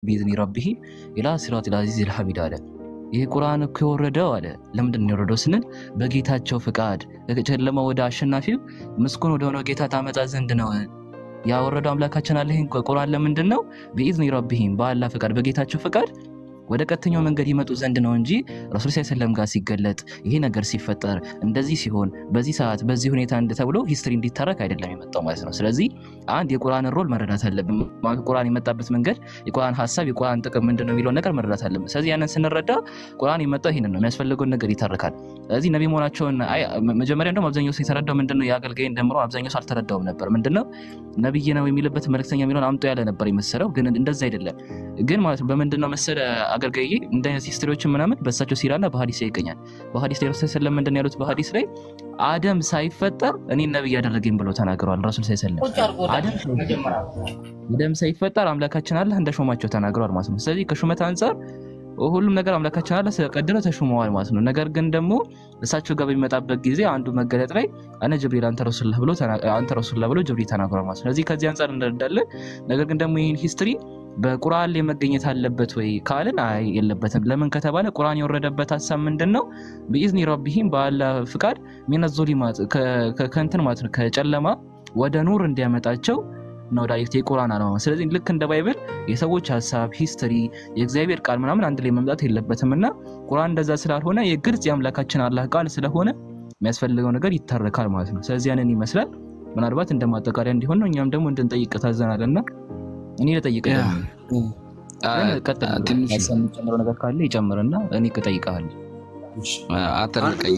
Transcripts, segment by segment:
ቢኢዝኒ ረቢሂ ኢላ ሲራጢል አዚዚል ሐሚድ አለ። ይህ ቁርአን እኮ የወረደው አለ ለምንድን ነው የወረደው ስንል በጌታቸው ፍቃድ ከጨለማ ወደ አሸናፊው ምስጉን ወደሆነው ጌታ ታመጣ ዘንድ ነው ያወረደው አምላካችን አለ። ይህን ቁርአን ለምንድን ነው ቢኢዝኒ ረቢሂም በአላህ ፍቃድ በጌታቸው ፍቃድ ወደ ቀጥተኛው መንገድ ይመጡ ዘንድ ነው እንጂ ረሱል ስ ሰለም ጋር ሲገለጥ ይሄ ነገር ሲፈጠር እንደዚህ ሲሆን በዚህ ሰዓት በዚህ ሁኔታ እንድ ተብሎ ሂስትሪ እንዲታረክ አይደለም የመጣው ማለት ነው። ስለዚህ አንድ የቁርአንን ሮል መረዳት አለብን። ቁርአን የመጣበት መንገድ፣ የቁርአን ሀሳብ፣ የቁርአን ጥቅም ምንድን ነው የሚለውን ነገር መረዳት አለብን። ስለዚህ ያንን ስንረዳ ቁርአን የመጣው ይህንን ነው፣ የሚያስፈልገውን ነገር ይታረካል። ስለዚህ ነቢ መሆናቸውን መጀመሪያ እንደውም አብዛኛው ሰው የተረዳው ምንድን ነው የአገልጋይን ደምሮ አብዛኛው ሰው አልተረዳውም ነበር። ምንድን ነው ነብይ ነው የሚልበት መልእክተኛ የሚለውን አምጦ ያለ ነበር የመሰለው፣ ግን እንደዛ አይደለም። ግን ማለት ነው በምንድን ነው መሰለ አገልጋይ እንደ አይነት ሂስትሪዎችን ምናምን በእሳቸው ሲራና በሀዲስ ላይ ይገኛል። በሀዲስ ላይ ረሱል ሰለም ምንድን ያሉት በሀዲስ ላይ አደም ሳይፈጠር እኔን ነብይ ያደረገኝ ብሎ ተናግረዋል። ረሱል ሰለም አደም ሳይፈጠር አምላካችን አላህ እንደሾማቸው ተናግረዋል ማለት ነው። ስለዚህ ከሹመት አንጻር ሁሉም ነገር አምላካችን አላህ ስለቀደረው ተሾመዋል ማለት ነው። ነገር ግን ደግሞ እሳቸው ጋር በሚመጣበት ጊዜ አንዱ መገለጥ ላይ አነ ጅብሪል አንተ ረሱላህ ብሎ አንተ ረሱላህ ብሎ ጅብሪል ተናግሯል ማለት ነው። ስለዚህ ከዚህ አንጻር እንረዳለን። ነገር ግን ደግሞ ይህን ሂስትሪ በቁርአን ላይ መገኘት አለበት ወይ ካልን አይ የለበትም። ለምን ከተባለ ቁርአን የወረደበት ሀሳብ ምንድን ነው? ቢኢዝኒ ረቢሂም በአላህ ፍቃድ ሚነ ዞሊማት ከእንትን ማለት ነው ከጨለማ ወደ ኑር እንዲያመጣቸው ነው ዳይሬክት የቁርአን አላማ። ስለዚህ ልክ እንደ ባይብል የሰዎች ሀሳብ፣ ሂስትሪ፣ የእግዚአብሔር ቃል ምናምን አንድ ላይ መምጣት የለበትም እና ቁርአን እንደዛ ስላልሆነ የግልጽ የአምላካችን አላህ ቃል ስለሆነ የሚያስፈልገው ነገር ይታረካል ማለት ነው። ስለዚህ ያንን ይመስላል። ምናልባት እንደ ማጠቃለያ እንዲሆን ነው። እኛም ደግሞ እንድንጠይቅ ታዘናል እና እኔ ልጠይቅ ጨምረው ነገር ካለ ይጨምርና እኔ እጠይቅሃለሁ። አተልቀኝ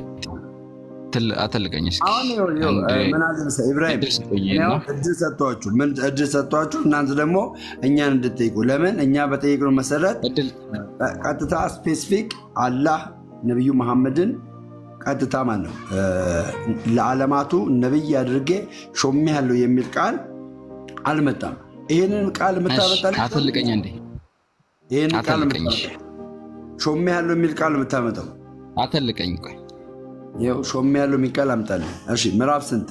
አተልቀኝ እስኪ ምን አለ መሰለህ ኢብራሂም እድል ሰጥቷችሁ ምን እድል ሰጥቷችሁ እናንተ ደግሞ እኛን እንድጠይቁ ለምን እኛ በጠየቅነው መሰረት ቀጥታ ስፔሲፊክ አላህ ነቢዩ መሐመድን ቀጥታ ማለት ነው ለዓለማቱ ነብይ አድርጌ ሾሜ ያለው የሚል ቃል አልመጣም። ይህንን ቃል የምታመጣልኝ አተልቀኝ እንዴ ይህንን ቃል አተልቀኝ ሾሜ ያለው የሚል ቃል የምታመጣው አተልቀኝ ቆይ ይኸው ሾሜ ያለው የሚል ቃል አምጣልኝ። እሺ ምዕራፍ ስንት?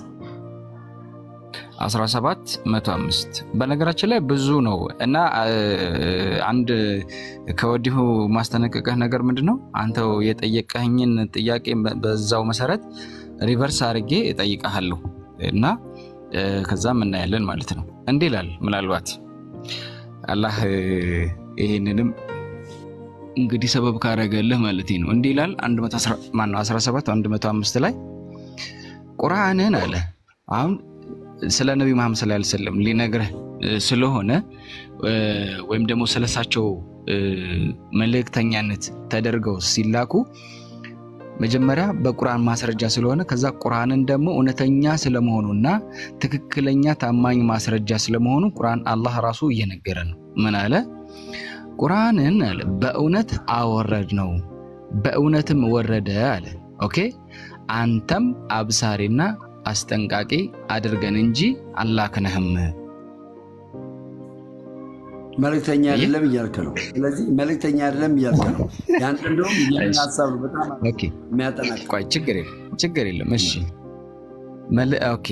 17 105 በነገራችን ላይ ብዙ ነው እና አንድ ከወዲሁ ማስጠነቀቀህ ነገር ምንድን ነው? አንተው የጠየቀኝን ጥያቄ በዛው መሰረት ሪቨርስ አድርጌ እጠይቀሃለሁ እና ከዛም እናያለን ማለት ነው። እንዲህ ይላል። ምናልባት አላህ ይህንንም እንግዲህ ሰበብ ካረገልህ ማለት ነው። እንዲህ ይላል 17 105 ላይ ቁርአንን አለ አሁን ስለ ነቢ መሐመድ ሰለላሁ ዐለይሂ ወሰለም ሊነግርህ ስለሆነ ወይም ደግሞ ስለሳቸው መልእክተኛነት ተደርገው ሲላኩ መጀመሪያ በቁርአን ማስረጃ ስለሆነ ከዛ ቁርአንን ደግሞ እውነተኛ ስለመሆኑና ትክክለኛ ታማኝ ማስረጃ ስለመሆኑ ቁርአን አላህ ራሱ እየነገረ ነው። ምን አለ? ቁርአንን አለ በእውነት አወረድ ነው በእውነትም ወረደ አለ። ኦኬ አንተም አብሳሪና አስጠንቃቂ አድርገን እንጂ አላክነህም። መልእክተኛ አይደለም እያልክ ነው። ስለዚህ መልእክተኛ አይደለም እያልክ ነው። ያንተ እንደውም ይህን ሀሳብ ነው በጣም የሚያጠናቅቅ። ቆይ ችግር የለም ችግር የለም። እሺ ኦኬ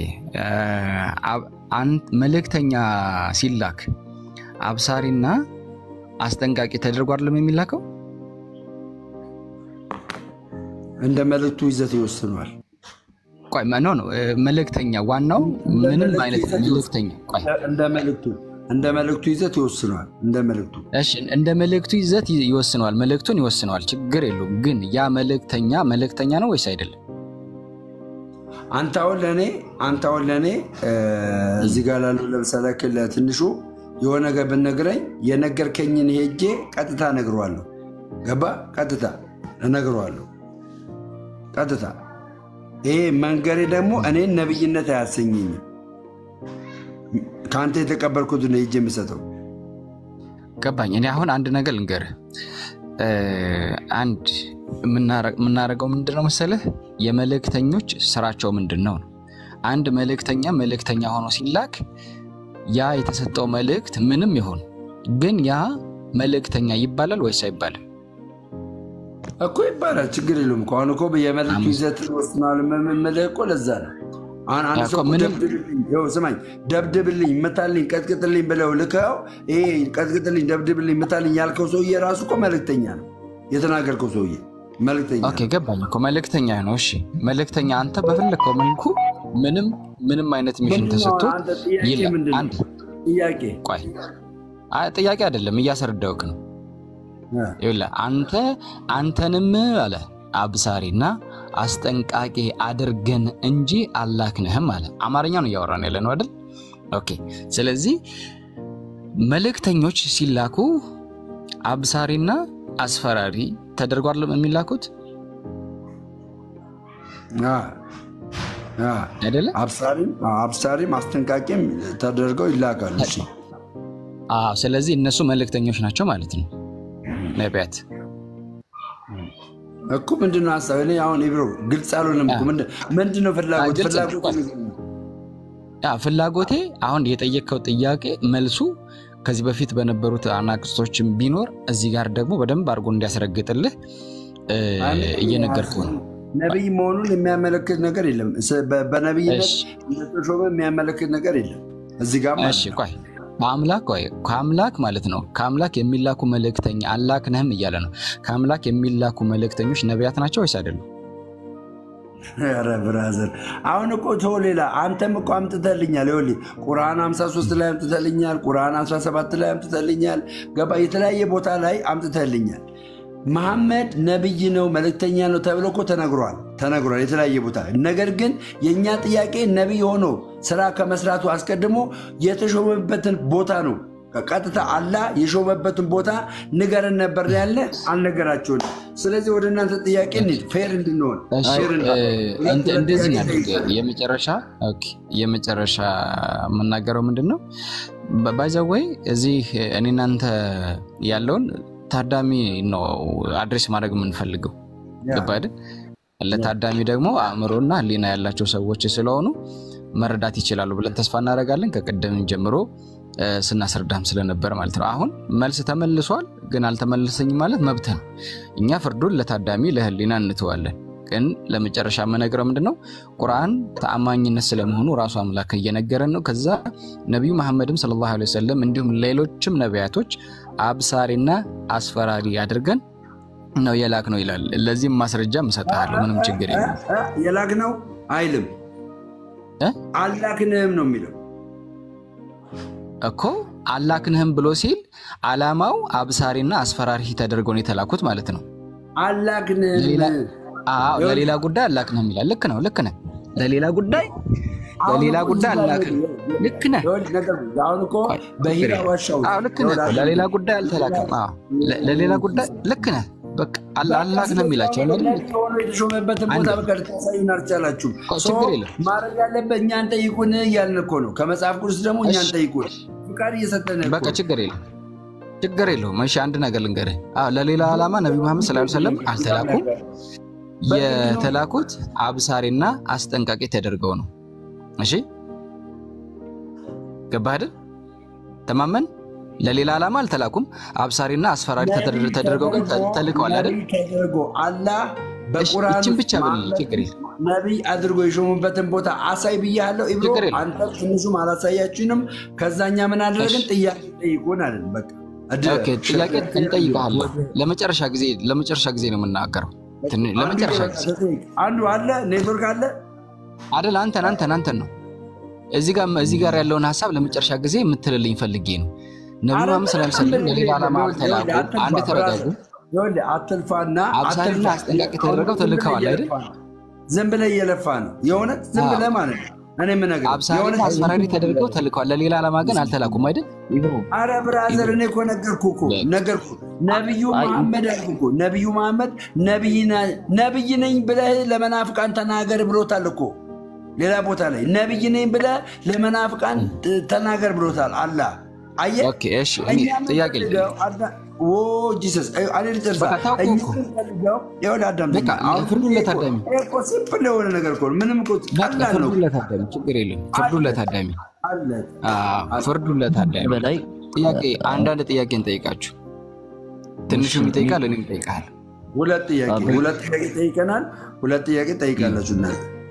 መልእክተኛ ሲላክ አብሳሪና አስጠንቃቂ ተደርጎ አይደለም የሚላከው? እንደ መልእክቱ ይዘት ይወስነዋል። ቆይ ኖ ነው መልእክተኛ ዋናው ምንም አይነት መልእክተኛ ቆይ እንደ መልእክቱ እንደ መልእክቱ ይዘት ይወስነዋል። እንደ መልእክቱ እሺ፣ እንደ መልእክቱ ይዘት ይወስነዋል። መልእክቱን ይወስነዋል። ችግር የለውም። ግን ያ መልእክተኛ መልእክተኛ ነው ወይስ አይደለም? አንተ አሁን ለእኔ አንተ አሁን ለእኔ እዚህ ጋር ላሉ ለምሳሌ ለትንሹ የሆነ ነገር ብነግረኝ የነገርከኝን ሄጄ ቀጥታ እነግረዋለሁ። ገባ? ቀጥታ እነግረዋለሁ። ቀጥታ ይሄ መንገሬ ደግሞ እኔን ነብይነት አያሰኘኝም። ከአንተ የተቀበልኩት ነው ሄጄ የምሰጠው። ገባኝ። እኔ አሁን አንድ ነገር ልንገርህ። አንድ የምናደርገው ምንድን ነው መሰለህ? የመልእክተኞች ስራቸው ምንድን ነው ነው። አንድ መልእክተኛ መልእክተኛ ሆኖ ሲላክ ያ የተሰጠው መልእክት ምንም ይሆን ግን ያ መልእክተኛ ይባላል ወይስ አይባልም? እኮ ይባላል። ችግር የለውም እኮ አሁን እኮ የመልእክቱ ይዘት ወስናል። የምልህ እኮ ለዛ ነው። አሁን አንድ እኮ ሰው እኮ ምንም- ደብድብልኝ፣ ይኸው ስማኝ፣ ደብድብልኝ፣ ምታልኝ፣ ቀጥቅጥልኝ ብለው ልከው ይሄ ቀጥቅጥልኝ፣ ደብድብልኝ፣ ምታልኝ ያልከው ሰውዬ ራሱ እኮ መልእክተኛ ነው። የተናገርከው ሰውዬ መልእክተኛ ኦኬ ገባኝ እኮ መልእክተኛ ነው። እሺ መልእክተኛ አንተ በፈለግከው መልኩ ምንም ምንም አይነት ሚሽን ምንድን ነው ተሰጥቶ አንተ ጥያቄ ይላል። ምንድን ነው? አንድ ጥያቄ ቆይ አይ ጥያቄ አይደለም እያስረዳውክ ነው። እ፣ ይኸውልህ አንተ አንተንም አለ አብሳሪና አስጠንቃቂ አድርገን እንጂ አላክንህም አለ። አማርኛ ነው እያወራን ያለ ነው አይደል? ኦኬ። ስለዚህ መልእክተኞች ሲላኩ አብሳሪና አስፈራሪ ተደርጓል የሚላኩት አ፣ አ፣ አይደለ? አብሳሪም አብሳሪም አስጠንቃቂም ተደርገው ይላካሉ። እሺ አዎ። ስለዚህ እነሱ መልእክተኞች ናቸው ማለት ነው ነቢያት። እኮ ምንድን ነው ሀሳብ? እኔ አሁን ኢብሮ ግልጽ አልሆነም እኮ ምንድን- ምንድን ነው ፍላጎት? ግልጽ ነው። ፍላጎት ያ ፍላጎቴ አሁን የጠየቅከው ጥያቄ መልሱ ከዚህ በፊት በነበሩት አናቅስቶችም ቢኖር እዚህ ጋር ደግሞ በደንብ አድርጎ እንዲያስረግጥልህ እ፣ እየነገርኩህ ነው። ነቢይ መሆኑን የሚያመለክት ነገር የለም። ስ- በ- በነቢይነት እሺ እንደተሾመ የሚያመለክት ነገር የለም እዚህ ጋር ማለት እሺ ነው። ቆይ በአምላክ ቆይ ከአምላክ ማለት ነው ከአምላክ የሚላኩ መልእክተኛ አላክንህም እያለ ነው። ከአምላክ የሚላኩ መልእክተኞች ነቢያት ናቸው ወይስ አይደሉም? ኧረ ብራዘር አሁን እኮ ተው ሌላ አንተም እኮ አምጥተልኛል። ይኸውልህ ቁርአን 53 ላይ አምጥተልኛል። ቁርአን 17 ላይ አምጥተልኛል። ገባ የተለያየ ቦታ ላይ አምጥተልኛል። መሐመድ ነቢይ ነው መልእክተኛ ነው ተብሎ እኮ ተነግሯል ተነግሯል የተለያየ ቦታ። ነገር ግን የእኛ ጥያቄ ነቢይ ሆኖ ስራ ከመስራቱ አስቀድሞ የተሾመበትን ቦታ ነው ቀጥታ አላህ የሾመበትን ቦታ ንገረን ነበር ያለ አልነገራቸውን። ስለዚህ ወደ እናንተ ጥያቄ እንሂድ ፌር እንድንሆን እሺ ፌር እ፣ እንድንሆን። እንደ- እንደዚህ እናድርግ። የመጨረሻ ኦኬ፣ የመጨረሻ የምናገረው ምንድን ነው? ባይዘወይ እዚህ እኔ እናንተ ያለውን ታዳሚ ነው አድሬስ ማድረግ የምንፈልገው ገባ አይደል? ለታዳሚ ደግሞ አእምሮና ሕሊና ያላቸው ሰዎች ስለሆኑ መረዳት ይችላሉ ብለን ተስፋ እናደርጋለን። ከቀደም ጀምሮ እ፣ ስናስረዳም ስለነበር ማለት ነው። አሁን መልስ ተመልሷል፣ ግን አልተመለሰኝም ማለት መብት ነው። እኛ ፍርዱን ለታዳሚ ለሕሊና እንተዋለን። ግን ለመጨረሻ የምነግረው ምንድን ነው? ቁርአን ተአማኝነት ስለመሆኑ ራሱ አምላክ እየነገረን ነው። ከዛ ነቢዩ መሐመድም ሰለላሁ ዐለይሂ ወሰለም እንዲሁም ሌሎችም ነቢያቶች አብሳሪና አስፈራሪ አድርገን ነው የላክ ነው ይላል። ለዚህም ማስረጃ እሰጥሃለሁ። ምንም ችግር የለም። የላክ ነው አይልም እ? አላክንህም ነው የሚለው። እኮ አላክንህም ብሎ ሲል አላማው አብሳሪና አስፈራሪ ተደርገው ነው የተላኩት ማለት ነው። አላክንህም ሌላ- አዎ ለሌላ ጉዳይ አላክንህም ይላል። ልክ ነው፣ ልክ ነህ። ለሌላ ጉዳይ ለሌላ ጉዳይ አላክን ልክ ነህ። ይኸውልህ ነገር አሁን እኮ ቆይ፣ በሂራ ችግር ዋሻ ውስጥ አዎ ልክ ነህ እኮ ለሌላ ጉዳይ አልተላከም። አዎ ለ- ለሌላ ጉዳይ ልክ ነህ። በቃ አላ- አላክንህም ይላቸዋል አይደል? ነቢይ ሆኖ የተሾመበትን ቦታ በቃ ልታሳዩን አልቻላችሁም። ቆይ፣ ሰው ችግር የለም። ማድረግ ያለበት እኛን ጠይቁን እያልን እኮ ነው። ከመጽሐፍ ቅዱስ ደግሞ እኛን እሺ። ጠይቁን ፍቃድ እየሰጠን እኮ በቃ ችግር የለም ችግር የለውም። እሺ አንድ ነገር ልንገርህ። አዎ ለሌላ ዓላማ ነቢዩ መሐመድ ሰለላሁ ዐለይሂ ወሰለም አልተላኩም። የተላኩት አብሳሪና አስጠንቃቂ ተደርገው ነው። እሺ ገባህ አይደል? ተማመን። ለሌላ ዓላማ አልተላኩም። አብሳሪና አስፈራሪ ተደር- ተደርገው ግን ተ- ተልከዋል አይደል? ነቢይ ተደርጎ አላህ በቁርአን ይችን ውስጥ ብቻ ብልኝ፣ ችግር የለም። ነቢይ አድርጎ የሾሙበትን ቦታ አሳይ ብያለሁ። ኢብሮ ችግር የለም። አንተ ትንሹም አላሳያችንም። ከዛኛ ምን አደረግን? ጥያቄ ጠይቁን አለን። በቃ እድ- ኦኬ ጥያቄ እንጠይቀሃለን። ለመጨረሻ ጊዜ ለመጨረሻ ጊዜ ነው የምናገረው። ትን- ለመጨረሻ ጊዜ አንዱ አለ ኔትወርክ አለ አይደል? አንተን አንተን አንተን ነው እዚህ ጋር እዚህ ጋር ያለውን ሀሳብ ለመጨረሻ ጊዜ የምትልልኝ ፈልጌ ነው። ነቢዩ መሐመድ ሰለላሁ ዐለይሂ ወሰለም ለሌላ ዓላማ አልተላኩም። አንድ ተረጋጉ። ይኸውልህ አትልፋና አብሳሪና አትልፋ። አስጠንቃቂ ተደረገው ተልከዋል አይደል? ዝም ብለህ እየለፋ ነው የእውነት ዝም አዎ። ብለህ ማለት ነው። እኔ የምነግርህ አብሳሪና የእውነት አስፈራሪ ተደርገው ተልከዋል። ለሌላ ዓላማ ግን አልተላኩም አይደል? አረ ብራዘር እኔ እኮ ነገርኩህ እኮ በቃ። ነገርኩህ። ነቢዩ አይ- መሐመድ አልኩህ እኮ ነቢዩ መሐመድ ነቢይ ነ- ነቢይ ነኝ ብለህ ለመናፍቃን ተናገር ብሎታል እኮ ሌላ ቦታ ላይ ነቢይ ነኝ ብለህ ለመናፍቃን ት- ተናገር ብሎታል አላህ። አየህ ኦኬ እሺ። እኔ እኛ ጥያቄ የምንፈልገው አዳ- ኦ ጂሰስ አይ- እኔ ልጨርሳ። በቃ ታውቁ እኛ እኮ። የምንፈልገው ይኸውልህ አዳምጠኝ። በቃ አሁን ፍርዱን ይሄ እኮ- ለታዳሚ ይሄ እኮ ሲምፕል የሆነ ነገር እኮ ነው። ምንም እኮ በቃ ቀላል ነው። ፍርዱን ለታዳሚ ችግር የለም። ፍርዱን ለታዳሚ አለ አዎ፣ ፍርዱን ለታዳሚ በላይ ጥያቄ አንዳንድ ጥያቄ እንጠይቃችሁ። ትንሹም ይጠይቃል፣ እኔም እጠይቃለሁ። ሁለት ጥያቄ አብረን- ሁለት ጥያቄ ጠይቀናል። ሁለት ጥያቄ ጠይቃላችሁ እናንተ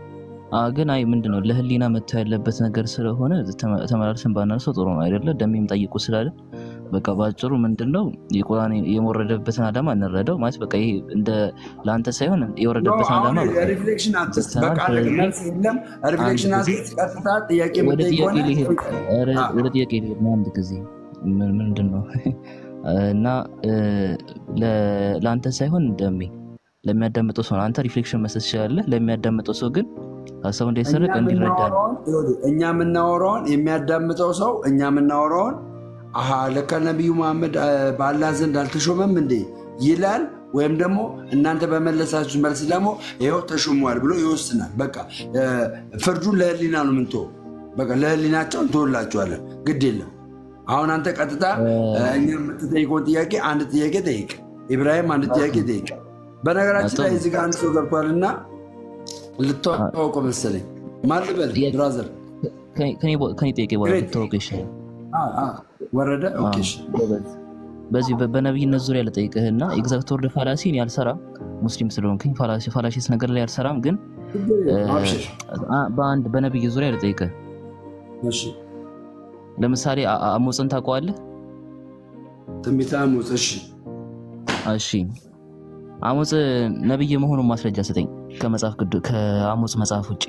ግን አይ ምንድን ነው ለህሊና መጥቶ ያለበት ነገር ስለሆነ ተመላልሰን ባናነሳው ጥሩ ነው አይደለ? ደሜም ጠይቁ ስላለ በቃ በአጭሩ ምንድን ነው የቁርአን የወረደበትን ዓላማ እንረዳው ማለት በቃ ይሄ እንደ ለአንተ ሳይሆን የወረደበትን ዓላማ ሪፍሌክሽን አትስጥ። በቃ መልስ የለም። ሪፍሌክሽን አትስጥ። ቀጥታ ጥያቄ ወደ የምጠይቅ ጥያቄ ከሆነ ሊሄድ ኧረ ወደ ጥያቄ ሊሄድ ነው አንድ ጊዜ ምን- ምንድን ነው እና ለ- ለአንተ ሳይሆን ደሜ ለሚያዳምጠው ሰው ነው። አንተ ሪፍሌክሽን መስጠት ትችላለህ። ለሚያዳምጠው ሰው ግን ሀሳቡ እንዳይሰረቅ እኛ እንዲረዳ ነው። የምናወራውን ይኸውልህ፣ እኛ የምናወራውን የሚያዳምጠው ሰው እኛ የምናወራውን አሀ ለካ ነቢዩ መሐመድ አ፣ በአላህ ዘንድ አልተሾመም እንዴ ይላል። ወይም ደግሞ እናንተ በመለሳችሁ መልስ ደግሞ ይኸው ተሾሟል ብሎ ይወስናል። በቃ እ፣ ፍርዱን ለህሊና ነው ምንተው። በቃ ለህሊናቸው እንተወላቸዋለን። ግድ የለም። አሁን አንተ ቀጥታ እ፣ እኛ የምትጠይቀውን ጥያቄ አንድ ጥያቄ ጠይቅ። ኢብራሂም አንድ ጥያቄ ጠይቅ። በነገራችን ላይ እዚህ ጋር አንድ ሰው ገብቷልና ልታወቀው መሰለኝ። ማን ልበል ብራዘር? ከኔ- ከኔ- ከኔ ጥያቄ በኋላ ግሬት። ብታወቅ ይሻላል። አ፣ አ፣ ወረደ። ኦኬ፣ እሺ። ጎበዝ። በዚህ በ- በነቢይነት ዙሪያ ልጠይቅህና ኤግዛክት ወርድ ፋላሲን ያልሰራም ሙስሊም ስለሆንክኝ ፋላሲ- ፋላሲስ ነገር ላይ ያልሰራም፣ ግን አብሽር። አ- በአንድ በነቢይ ዙሪያ ልጠይቅህ። እሺ። ለምሳሌ አ- አ- አሞፅን ታውቀዋለህ? ትንቢተ አሞጽ። እሺ። እሺ አሞፅ ነቢይ መሆኑን ማስረጃ ስጠኝ ከመጽሐፍ ቅዱስ ከአሞፅ መጽሐፍ ውጭ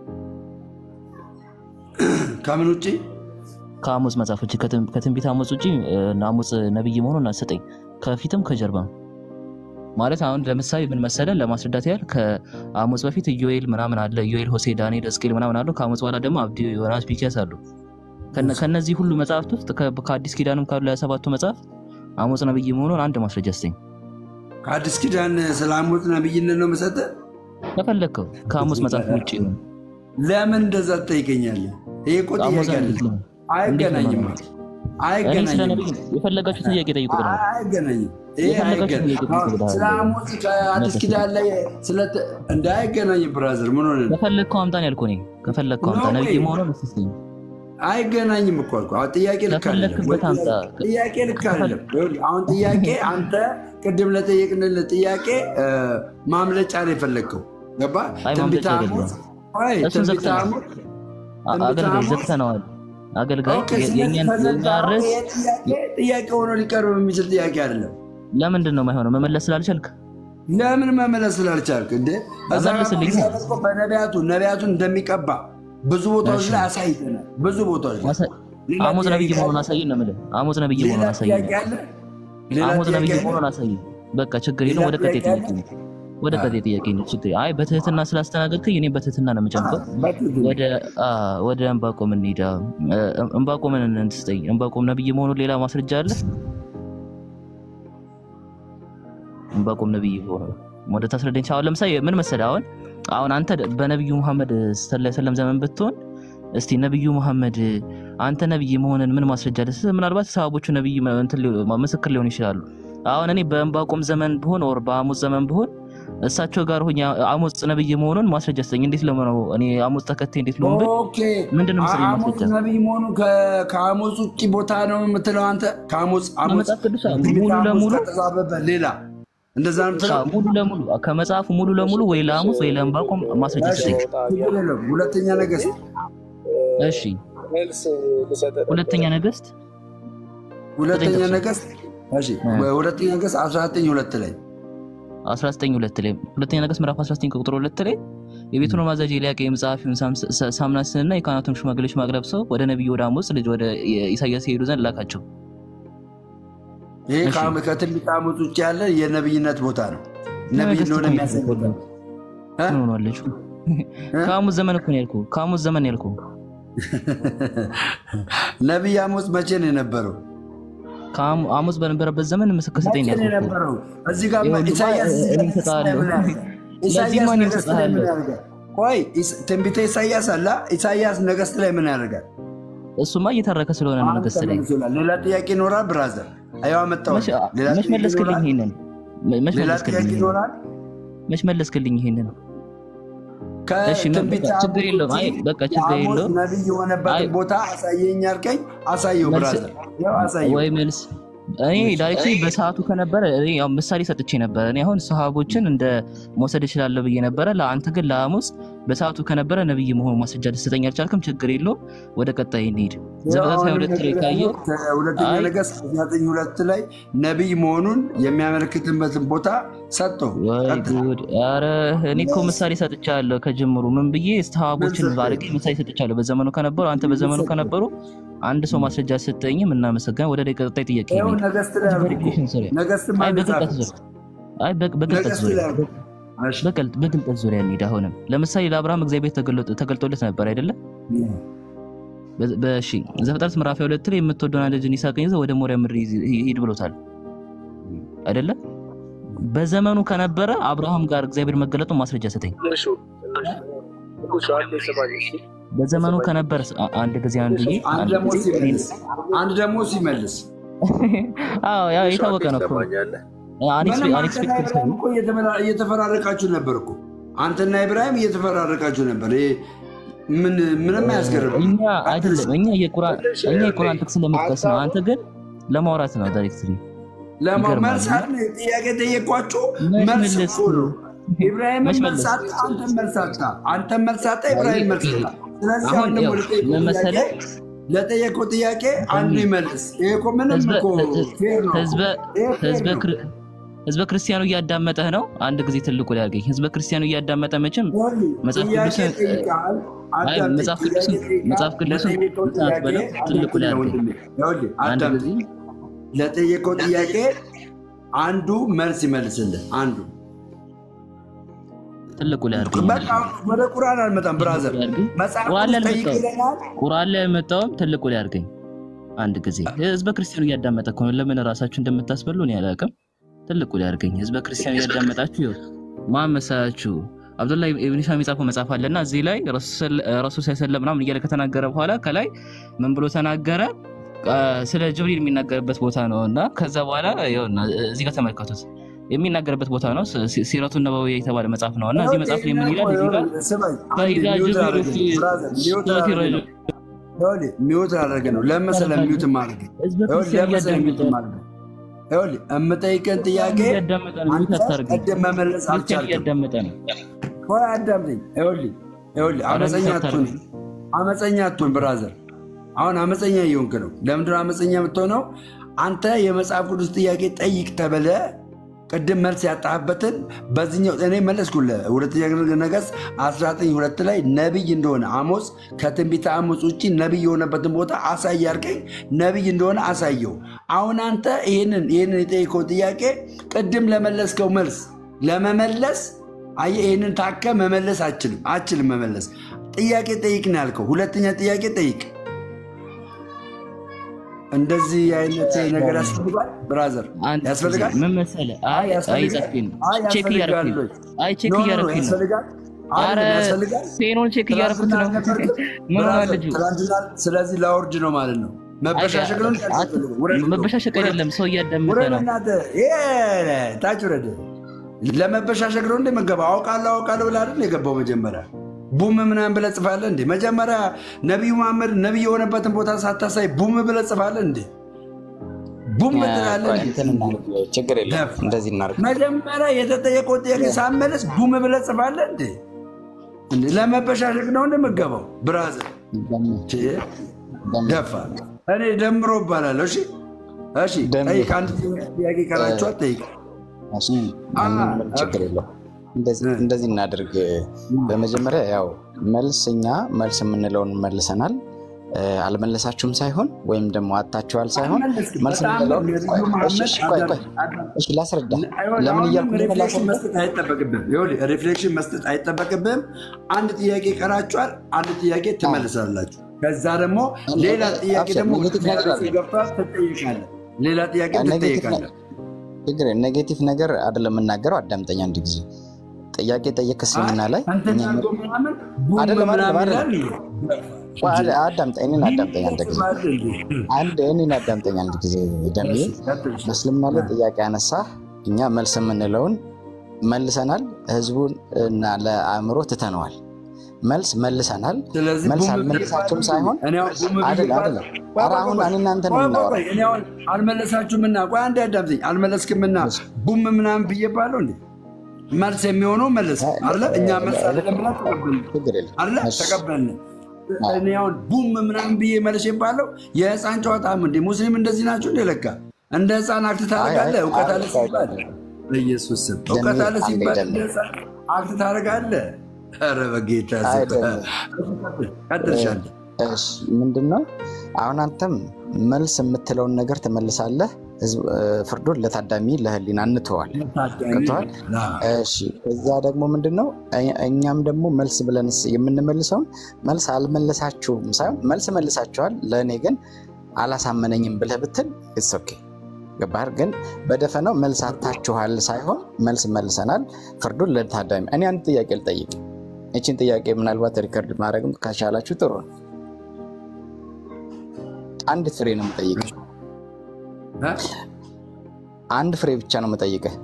ከምን ውጭ? ከአሞፅ መጽሐፍ ውጭ ከትን- ከትንቢት አሞፅ ውጭ እ፣ አሞፅ ነቢይ መሆኑን ስጠኝ ከፊትም ከጀርባም ማለት አሁን ለምሳሌ ምን መሰለን ለማስረዳት ያህል ከአሞፅ በፊት ኢዮኤል ምናምን አለ ኢዮኤል ሆሴ ዳንኤል ሕዝቅኤል ምናምን አሉ ከአሞፅ በኋላ ደግሞ አብዲ ዮናስ ሚክያስ አሉ ከነ- ከነዚህ ሁሉ መጽሐፍት ውስጥ ከ- ከአዲስ ኪዳንም ካሉ የሰባቱ መጽሐፍ አሞፅ ነቢይ መሆኑን አንድ ማስረጃ ስጠኝ ከአዲስ ኪዳን ስለ አሞጽ ነብይነት ነው መሰጠህ? ከፈለግከው ከአሞፅ መጽሐፍ ውጭ ይሁን ለምን እንደዛ ትጠይቀኛለህ? ይሄ እኮ አሞፅ ጥያቄ እንዴት አይደለም። ነው? አይገናኝም። እንዴት ነው? እኔ ስለ አይገናኝም። ነቢይ የፈለጋችሁ ጥያቄ ጠይቁ ብለዋል። አይገናኝም። ይሄ የፈለጋችሁትን አይገናኝም። ጥያቄ ጠይቁ ብለዋል። ስለ አሞጽ ከአዲስ ኪዳን ላይ ስለ- እንደ አይገናኝም። ብራዘር ምን ሆነ? ከፈለግከው አምጣን ያልኩህ እኔ ከፈለግከው አምጣ No ነቢይ way. መሆኑን እስስኝ አይገናኝም እኮ አልኩህ። አሁን ጥያቄ ልክ አይደለም። ከፈለክበት አምጣ። ጥያቄ ልክ አይደለም። ይኸውልህ አሁን ጥያቄ አንተ ቅድም ለጠየቅንልህ ጥያቄ እ፣ ማምለጫ ነው የፈለግከው። ገባህ? አይ ትንቢተ ማምለጫ አሞጽ አይደለም። አይ እሱን ትንቢተ ዘግተናል። አሞጽ አ- ትንቢተ አገልጋይ አሞጽ ዘግተነዋል። አገልጋይ ኦኬ፣ የ- ስለዚህ የእኛን ከዘጋ የእኛ ርዕስ ይሄ ጥያቄ ጥያቄ ሆኖ ሊቀርብ የሚችል ጥያቄ አይደለም። ለምንድን ነው የማይሆነው? መመለስ ስላልቻልክ ለምን መመለስ ስላልቻልክ እንዴ? እዛ ጋር መልስልኝ። እግዚአብሔር እኮ በነቢያቱ ነቢያቱን እንደሚቀባ ብዙ ቦታዎች እሺ። ላይ አሳይተናል። ብዙ ቦታዎች ላይ ማሳ- ሌላ አሞጽ ጥያቄ ነብይ አለ? መሆኑን አሳይን ነው የምልህ። አሞጽ ነብይ ሌላ መሆኑን አሳይን። ጥያቄ አለ? ሌላ አሞጽ ጥያቄ ነብይ አለ? መሆኑን አሳይን። በቃ ችግር ሌላ የለም። ወደ ቀጣይ ጥያቄ ጥያቄ አለ? ነው። ወደ ቀጣይ ጥያቄ ነው። ችግር አይ በትህትና ስላስተናገድከኝ እኔ በትህትና ነው የምጨምቀው። በትክክል። ወደ አ ወደ እንባቆም እንሂድ። እ፣ እንባቆምን እንትስጠኝ። እንባቆም ነብይ መሆኑን ሌላ ማስረጃ አለ? እንባቆም ነብይ ሆኖ ወደ ታስረዳኝ። አሁን ለምሳሌ ምን መሰለህ፣ አሁን አሁን አንተ በነብዩ መሐመድ ሰለላሁ ዐለይሂ ወሰለም ዘመን ብትሆን እስቲ ነብዩ መሐመድ አንተ ነብይ መሆንን ምን ማስረጃ አለ? ምናልባት ሰሃቦቹ ነብይ መ- እንትን ሊሆ- ምስክር ሊሆኑ ይችላሉ። አሁን እኔ በእንባቆም ዘመን ብሆን ወር በአሞጽ ዘመን ብሆን እሳቸው ጋር ሆኜ አሞጽ ነብይ መሆኑን ማስረጃ ስጠኝ። እንዴት ለመሆነው እኔ አሞጽ ተከታይ እንዴት ልሆን ብል ኦኬ ምንድን ነው መሰለኝ አሞጽ ማስረጃ ነቢይ መሆኑ ከ- ከአሞጽ ውጭ ቦታ ነው የምትለው አንተ? ከአሞጽ አሞጽ ከመጽሐፍ ቅዱስ አዎ፣ ትንቢተ ሙሉ አሞጽ ለሙሉ ከተጻፈበት ሌላ እንደዛ ነው የምትለው? አዎ፣ ሙሉ ለሙሉ ከመጽሐፉ ሙሉ ለሙሉ ወይ ለአሞጽ ወይ ለእንባቆም ማስረጃ እሺ፣ ስጠኝ። ችግር የለም። ሁለተኛ ነገሥት እሺ መልስ ልሰጥ ሁለተኛ ነገሥት ሁለተኛ ዘጠኝ ነገሥት እሺ፣ እ። ሁለተኛ ነገሥት 19 ሁለት ላይ 19 ሁለት ላይ ሁለተኛ ነገሥት ምዕራፍ 19 ቁጥር ሁለት ላይ የቤቱን ማዛዥ ኤልያቄም ጸሐፊውን ሳምስ- ሳ- ሳምናስንና የካህናቱን ሽማግሌዎች ማቅረብ ሰው ወደ ነቢዩ ወደ አሞጽ ልጅ ወደ ኢሳያስ የሄዱ ዘንድ ላካቸው። ይሄ እሺ። ከአም- ከትንቢተ አሞጽ ውጭ ያለ የነብይነት ቦታ ነው። ነብይ ነገሥት እንደሆነ እኮ ነው የሚያሳይ ቦታ ነው። እ? ምን ሆኗለች? ከአሞጽ ዘመን እኮ ነው ያልኩህ። ከአሞጽ ዘመን ነው ያልኩህ። ነቢይ አሞጽ መቼ ነው የነበረው? ከአሞ- አሞጽ በነበረበት ዘመን ምስክር ስጠኝ መቼ ነው ነው ያልኩህ እኮ። የነበረው? እዚህ ጋር ይኸውልህ፣ ኢሳያስ እኔ እዚህ ጋር እሰጥሃለሁ። ምን ያደርጋል? ኢሳያስ ለዚህማ እኔ ነገሥት ላይ ምን እሰጥሃለሁ። ያደርጋል? ቆይ ኢስ- ትንቢተ ኢሳያስ አለ። ኢሳያስ ነገሥት ላይ ምን ያደርጋል? እሱማ እየተረከ ስለሆነ ነው ነገሥት ላይ ተመልሶላል። ሌላ ጥያቄ ይኖራል? ብራዘር አየዋ መጣሁ። መች ሌላ መች ጥያቄ መለስክልኝ ይኖራል? ይሄንን መች ሌላ መለስክልኝ ጥያቄ ይሄንን? ይኖራል? መች መለስክልኝ ይሄንን? እሺ ምን- ከትንቢተ በቃ ችግር አሞጽ የለውም። አይ ውጪ በቃ ችግር የአሞጽ የለውም። ነቢይ የሆነበትን አይ ቦታ አሳየኝ አልከኝ፣ አሳየው መልስ ብራዘር፣ ያው አሳየው። ወይ መልስ እኔ ዳይሬክትሊ በሰዓቱ ከነበረ እኔ ያው ምሳሌ ሰጥቼ ነበረ። እኔ አሁን ሰሃቦችን እንደ መውሰድ እችላለሁ ብዬ ነበረ። ለአንተ ግን ለአሞጽ በሰዓቱ ከነበረ ነብይ መሆኑ ማስረጃ ልትሰጠኝ አልቻልክም። ችግር የለውም። ወደ ቀጣይ እንሂድ። ዘፍጥረት 22 ላይ ካየው ሁለተኛ አይ ነገሥት ዘጠኝ ሁለት ላይ ነቢይ መሆኑን የሚያመለክትበትን ቦታ ሰጠው። ወይ ቀጥል። ጉድ! ኧረ እኔ እኮ ምሳሌ ሰጥቻለሁ ከጅምሩ። ምን ብዬ ሰሃቦችን ምን ሰጠኝ? አድርጌ ምሳሌ ሰጥቻለሁ። በዘመኑ ከነበሩ አንተ በዘመኑ ሰጠኝ? ከነበሩ አንድ ሰው ማስረጃ ሰጠኝም እናመሰግናለን። ወደ ላይ ቀጣይ ጥያቄ ይኸው እንሂድ። ነገሥት ላይ አልኩህ እኮ። ቬሪፊኬሽን ዙሪያ ነገሥት አይ ማን በቅልጠት ጻፈ? ዙሪያ አይ በቅ- በቅልጠት ነገሥት ዙሪያ ላይ አልኩህ። እሺ። በቅልጥ- በቅልጠት ዙሪያ እንሂድ። አሁንም ለምሳሌ ለአብርሃም እግዚአብሔር ተገልጦ- ተገልጦለት ነበር አይደለ? በ- በእሺ ዘፍጥረት ምዕራፍ ሁለት ላይ የምትወደውን ልጅን ይስሐቅን ይዘህ ወደ ሞሪያ ምድር ይዝ- ሂድ ብሎታል አይደለ? በዘመኑ ከነበረ አብርሃም ጋር እግዚአብሔር መገለጡን ማስረጃ ሰጠኝ። ትንሹ ትንሹ አንዴ ስማኝ እሺ። በዘመኑ ከነበረ አ- አንድ ጊዜ አንድ ጊዜ አንድ አንድ ደግሞ ጊዜ ሲመልስ አንድ ደግሞ ሲመልስ አዎ ያው ትንሹ የታወቀ አንዴ ነው እኮ ትሰማኛለህ? ምንም አንተና አንኤክስፔክትድ ኢብራሂም እኮ እየተመራ- እየተፈራረቃችሁ ነበር እኮ አንተና ኢብራሂም እየተፈራረቃችሁ ነበር። ይሄ ምን ምንም አያስገርም። እኛ አይደለም እኛ የቁርአን ትንሽ እኛ የቁርአን ጥቅስ ለመጥቀስ ነው። አንተ ግን ለማውራት ነው ዳይሬክትሊ ይገርማል። ለመልሳት ጥያቄ ጠየኳችሁ። መች መልስ መለስ እኮ ነው። ኢብራሂም መች መልሳት፣ መለስ? አንተም መልሳታ፣ አንተም መልሳታ፣ ኢብራሂም መልሳታ። ስለዚህ አሁን አሁን ደግሞ ያው ለጠየቀው ምን ጥያቄ መሰለህ? ለጠየቀው ጥያቄ አንዱ ይመልስ። ይሄ እኮ ምንም ህዝበ እኮ ፌር ነው። ህዝበ ይሄ ፌር ህዝበ ነው። ክር- ህዝበ ክርስቲያኑ እያዳመጠህ ነው። አንድ ጊዜ ትልቁ ላይ አድርገኝ። ህዝበ ክርስቲያኑ እያዳመጠ መቼም ይኸውልህ፣ መጽሐፍ ጥያቄ ቅዱስን ጠይቀሃል፣ አይ አዳምጠኝ። መጽሐፍ ጥያቄ ቅዱስን ጠይቀሃል፣ መጽሐፍ ቅዱስን ለጠየቀው ሰዓት ጥያቄ በለው ትልቁ ላይ አዳምጠኝ አድርገኝ። ወንድሜ። ይኸውልህ፣ አንድ አዳምጠኝ። ጊዜ ለጠየቀው ጥያቄ አንዱ መልስ ይመልስልህ። አንዱ ትልቁ ላይ አድርገኝ። በቃ ወደ ቁርአን አልመጣም ብራዘር፣ መጽሐፍ ቁርአን ላይ ቅዱስ ጠይቅ አልመጣሁም። ይለናል። ቁርአን ላይ የመጣውም ትልቁ ላይ አድርገኝ። አንድ ጊዜ ህዝበ ክርስቲያኑ እያዳመጠ እኮ ነው። ለምን ራሳችሁ እንደምታስበሉ እኔ አላውቅም። ትልቁ ላይ አድርገኝ። ህዝበ ክርስቲያኑ እያዳመጣችሁ ይኸው ማን መሰላችሁ? አብዱላ ኢብን ሂሻም የጻፈው መጽሐፍ አለና እዚህ ላይ ረሱል ሰለም ምናምን እያለ ከተናገረ በኋላ ከላይ ምን ብሎ ተናገረ? አ፣ ስለ ጅብሪል የሚናገርበት ቦታ ነው እና ከዛ በኋላ ይኸውና እዚህ ጋር ተመልከቱት የሚናገርበት ቦታ ነው። ሲ- ሲረቱ ነበዊ የተባለ መጽሐፍ ነው እና እዚህ መጽሐፍ ላይ ምን ይላል? እዚህ ጋር ስማኝ፣ አንዴ ፈኢዛ ሚውት ጅብሪል ላደርግ ፊ ነው። ብራዘር፣ ሚውት ሱረቲ ላደርግ ረጅም ነው። ይኸውልህ፣ ሚውት ላደርግ ነው። ለምን መሰለህ ሚውት ማድረግ ህዝበ ይኸውልህ፣ ክርስቲያን ለምን መሰለህ ሚውት እያዳመጠ ማድረግ ይኸውልህ፣ የምጠይቅህን ጥያቄ እያዳመጠ ነው። ሚውት አንተ አታርገኝ። ቀደም መመለስ ክርስቲያን አልቻልክም። እያዳመጠ ነው። ቆይ አዳምጠኝ። ይኸውልህ ይኸውልህ አረ አመፀኛ ሚውት አትሁን፣ አታርገኝ። አመፀኛ አትሁን ብራዘር። አሁን አመፀኛ እየሆንክ ነው። ለምንድነው አመፀኛ የምትሆነው? አንተ የመጽሐፍ ቅዱስ ጥያቄ ጠይቅ ተብለ ቅድም መልስ ያጣህበትን በዚህኛው እኔ መለስኩልህ። ሁለተኛ ነገሥት 19 ሁለት ላይ ነቢይ እንደሆነ አሞጽ ከትንቢተ አሞጽ ውጭ ነቢይ የሆነበትን ቦታ አሳይ አልከኝ። ነቢይ እንደሆነ አሳየው። አሁን አንተ ይህንን ይህንን የጠየቀው ጥያቄ ቅድም ለመለስከው መልስ ለመመለስ አየህ፣ ይህንን ታከ መመለስ አችልም አችልም መመለስ። ጥያቄ ጠይቅ ነው ያልከው። ሁለተኛ ጥያቄ ጠይቅ። እንደዚህ አይነት ነገር ያስፈልጋል ብራዘር፣ አንድ ያስፈልጋል። ምን መሰለህ? አይ አይ ያስፈልጋል። ጻፍኩኝ ነው አይ ቼክ ያስፈልጋል እያደረኩኝ ነው። ወይ? አይ ቼክ ኖ ኖ ኖ፣ እያደረኩኝ ነው። ያስፈልጋል። አረ አይደለም ያስፈልጋል። ፔኖን ቼክ እያደረኩት ነው። ትናንትና አልነበርክም? ምን ሆነ ብራዘር፣ ልጁ? ትናንትና ስለዚህ ላወርድ ነው ማለት ነው። መበሻሸቅ ነው እንጂ አያስፈልግም። ውረድ ነው። መበሻሸቅ ውረድ። አይደለም፣ ሰው እያዳመጠ ውረድ ነው። እናትህ። ይሄ ታች ውረድ። ለመበሻሸቅ ነው እንደ መገባ አውቃለሁ አውቃለሁ ብለህ አይደል የገባው መጀመሪያ ቡም ምናምን ብለህ ጽፋለህ እንዴ? መጀመሪያ ነቢዩ መሐመድ ነቢይ የሆነበትን ቦታ ሳታሳይ ቡም ብለህ ጽፋለህ እንዴ? ቡም ትላለህ ቆይ እንዴ? እንትን እናድርግ፣ ችግር የለም ደፍ። እንደዚህ እናድርግ። መጀመሪያ የተጠየቀው ጥያቄ ሳመለስ ቡም ብለህ ጽፋለህ እንዴ? እንዴ ለመበሻሸቅ ነው እንደ መገባው ብራዘር ቼ፣ ደፋ እኔ ደምሮ እባላለሁ። እሺ እሺ፣ ደምሮ። ጠይቅ። አንድ ጥያቄ ቀራችኋል፣ ጠይቅ። እሺ፣ ምንም ችግር የለው። እንደዚህ እንደዚህ እናድርግ። በመጀመሪያ ያው መልስ እኛ መልስ የምንለውን መልሰናል። እ፣ አልመለሳችሁም ሳይሆን ወይም ደግሞ አታችኋል ሳይሆን አልመለስክም። መልስ በጣም የምንለውን ነቢዩ ቆይ፣ መሐመድ እሺ፣ እሺ፣ ቆይ ቆይ አዳም- እሺ ላስረዳ። አይሆን፣ ለምን አሁንም እያልኩ እንደሆነ ሪፍሌክሽን ላስረዳ። መስጠት አይጠበቅብህም። ይኸውልህ ሪፍሌክሽን መስጠት አይጠበቅብህም። አንድ ጥያቄ ቀራችኋል፣ አንድ ጥያቄ ትመልሳላችሁ። ከዛ ደግሞ ሌላ ጥያቄ አብሽር፣ ደግሞ ኔጌቲቭ ነገር አለ። ገብቷል፣ ትጠይቃለህ። ሌላ ጥያቄ ኔጌቲቭ ትጠይቃለህ። ችግር ኔጌቲቭ ነገር አይደለም የምናገረው። አዳምጠኝ አንድ ጊዜ ጥያቄ ጠየቅ እስልምና ላይ አንተኛ እኛ እኮ ምናምን ቡም አይደለም፣ አይደለም፣ ምናምን አይደለም። ይላል። ቆይ፣ አዳ- አዳምጠኝ፣ እኔን አዳምጠኝ አንድ ጊዜ አንድ እኔን አዳምጠኝ አንድ ጊዜ ደሜ በእስልምና ላይ ጥያቄ አነሳ። እኛ መልስ የምንለውን መልሰናል። ህዝቡን እና ለአእምሮ ትተነዋል። መልስ መልሰናል። ስለዚህ መልስ ቡም አልመለሳችሁም ብዬ ሳይሆን እኔ አሁን ቡም ብዬ አይደለም ባል- አይደለም። ቆይ ኧረ ቆይ አሁን ቆይ እኔ እናንተ ነው ቆይ ቆይ የምናወራው። ቆይ፣ እኔ አሁን አልመለሳችሁምና ቆይ አንዴ አዳምጠኝ። አልመለስክምና ቡም ምናምን ብዬ ባለው እንዴ መልስ የሚሆነው መልስ አለ። እኛ መልስ አይደለም ብላ ተቀበልን አለ ተቀበልን። እኔ አሁን ቡም ምናምን ብዬ መልስ ይባለው የህፃን ጨዋታ እንደ ሙስሊም እንደዚህ ናቸው እንደ ለካ እንደ ህፃን አክት ታደርጋለህ። እውቀት አለ ሲባል በኢየሱስ ስም እውቀት አለ ሲባል እንደ ህፃን አክት ታደርጋለህ። ኧረ በጌታ ቀጥልሻለህ። ምንድን ነው አሁን አንተም መልስ የምትለውን ነገር ትመልሳለህ። ፍርዱን ለታዳሚ ለህሊና እንተዋል። ገብቶሃል? እሺ። ከዛ ደግሞ ምንድን ነው እኛም ደግሞ መልስ ብለን የምንመልሰውን መልስ አልመለሳችሁም ሳይሆን መልስ መልሳችኋል፣ ለእኔ ግን አላሳመነኝም ብለህ ብትል ኢትስ ኦኬ። ገባህ? ግን በደፈናው መልስ አታችኋል ሳይሆን መልስ መልሰናል። ፍርዱን ለታዳሚ እኔ አንድ ጥያቄ ልጠይቅ። ይችን ጥያቄ ምናልባት ሪከርድ ማድረግም ከቻላችሁ ጥሩ ነው። አንድ ፍሬ ነው የምጠይቅህ። አንድ ፍሬ ብቻ ነው የምጠይቅህ።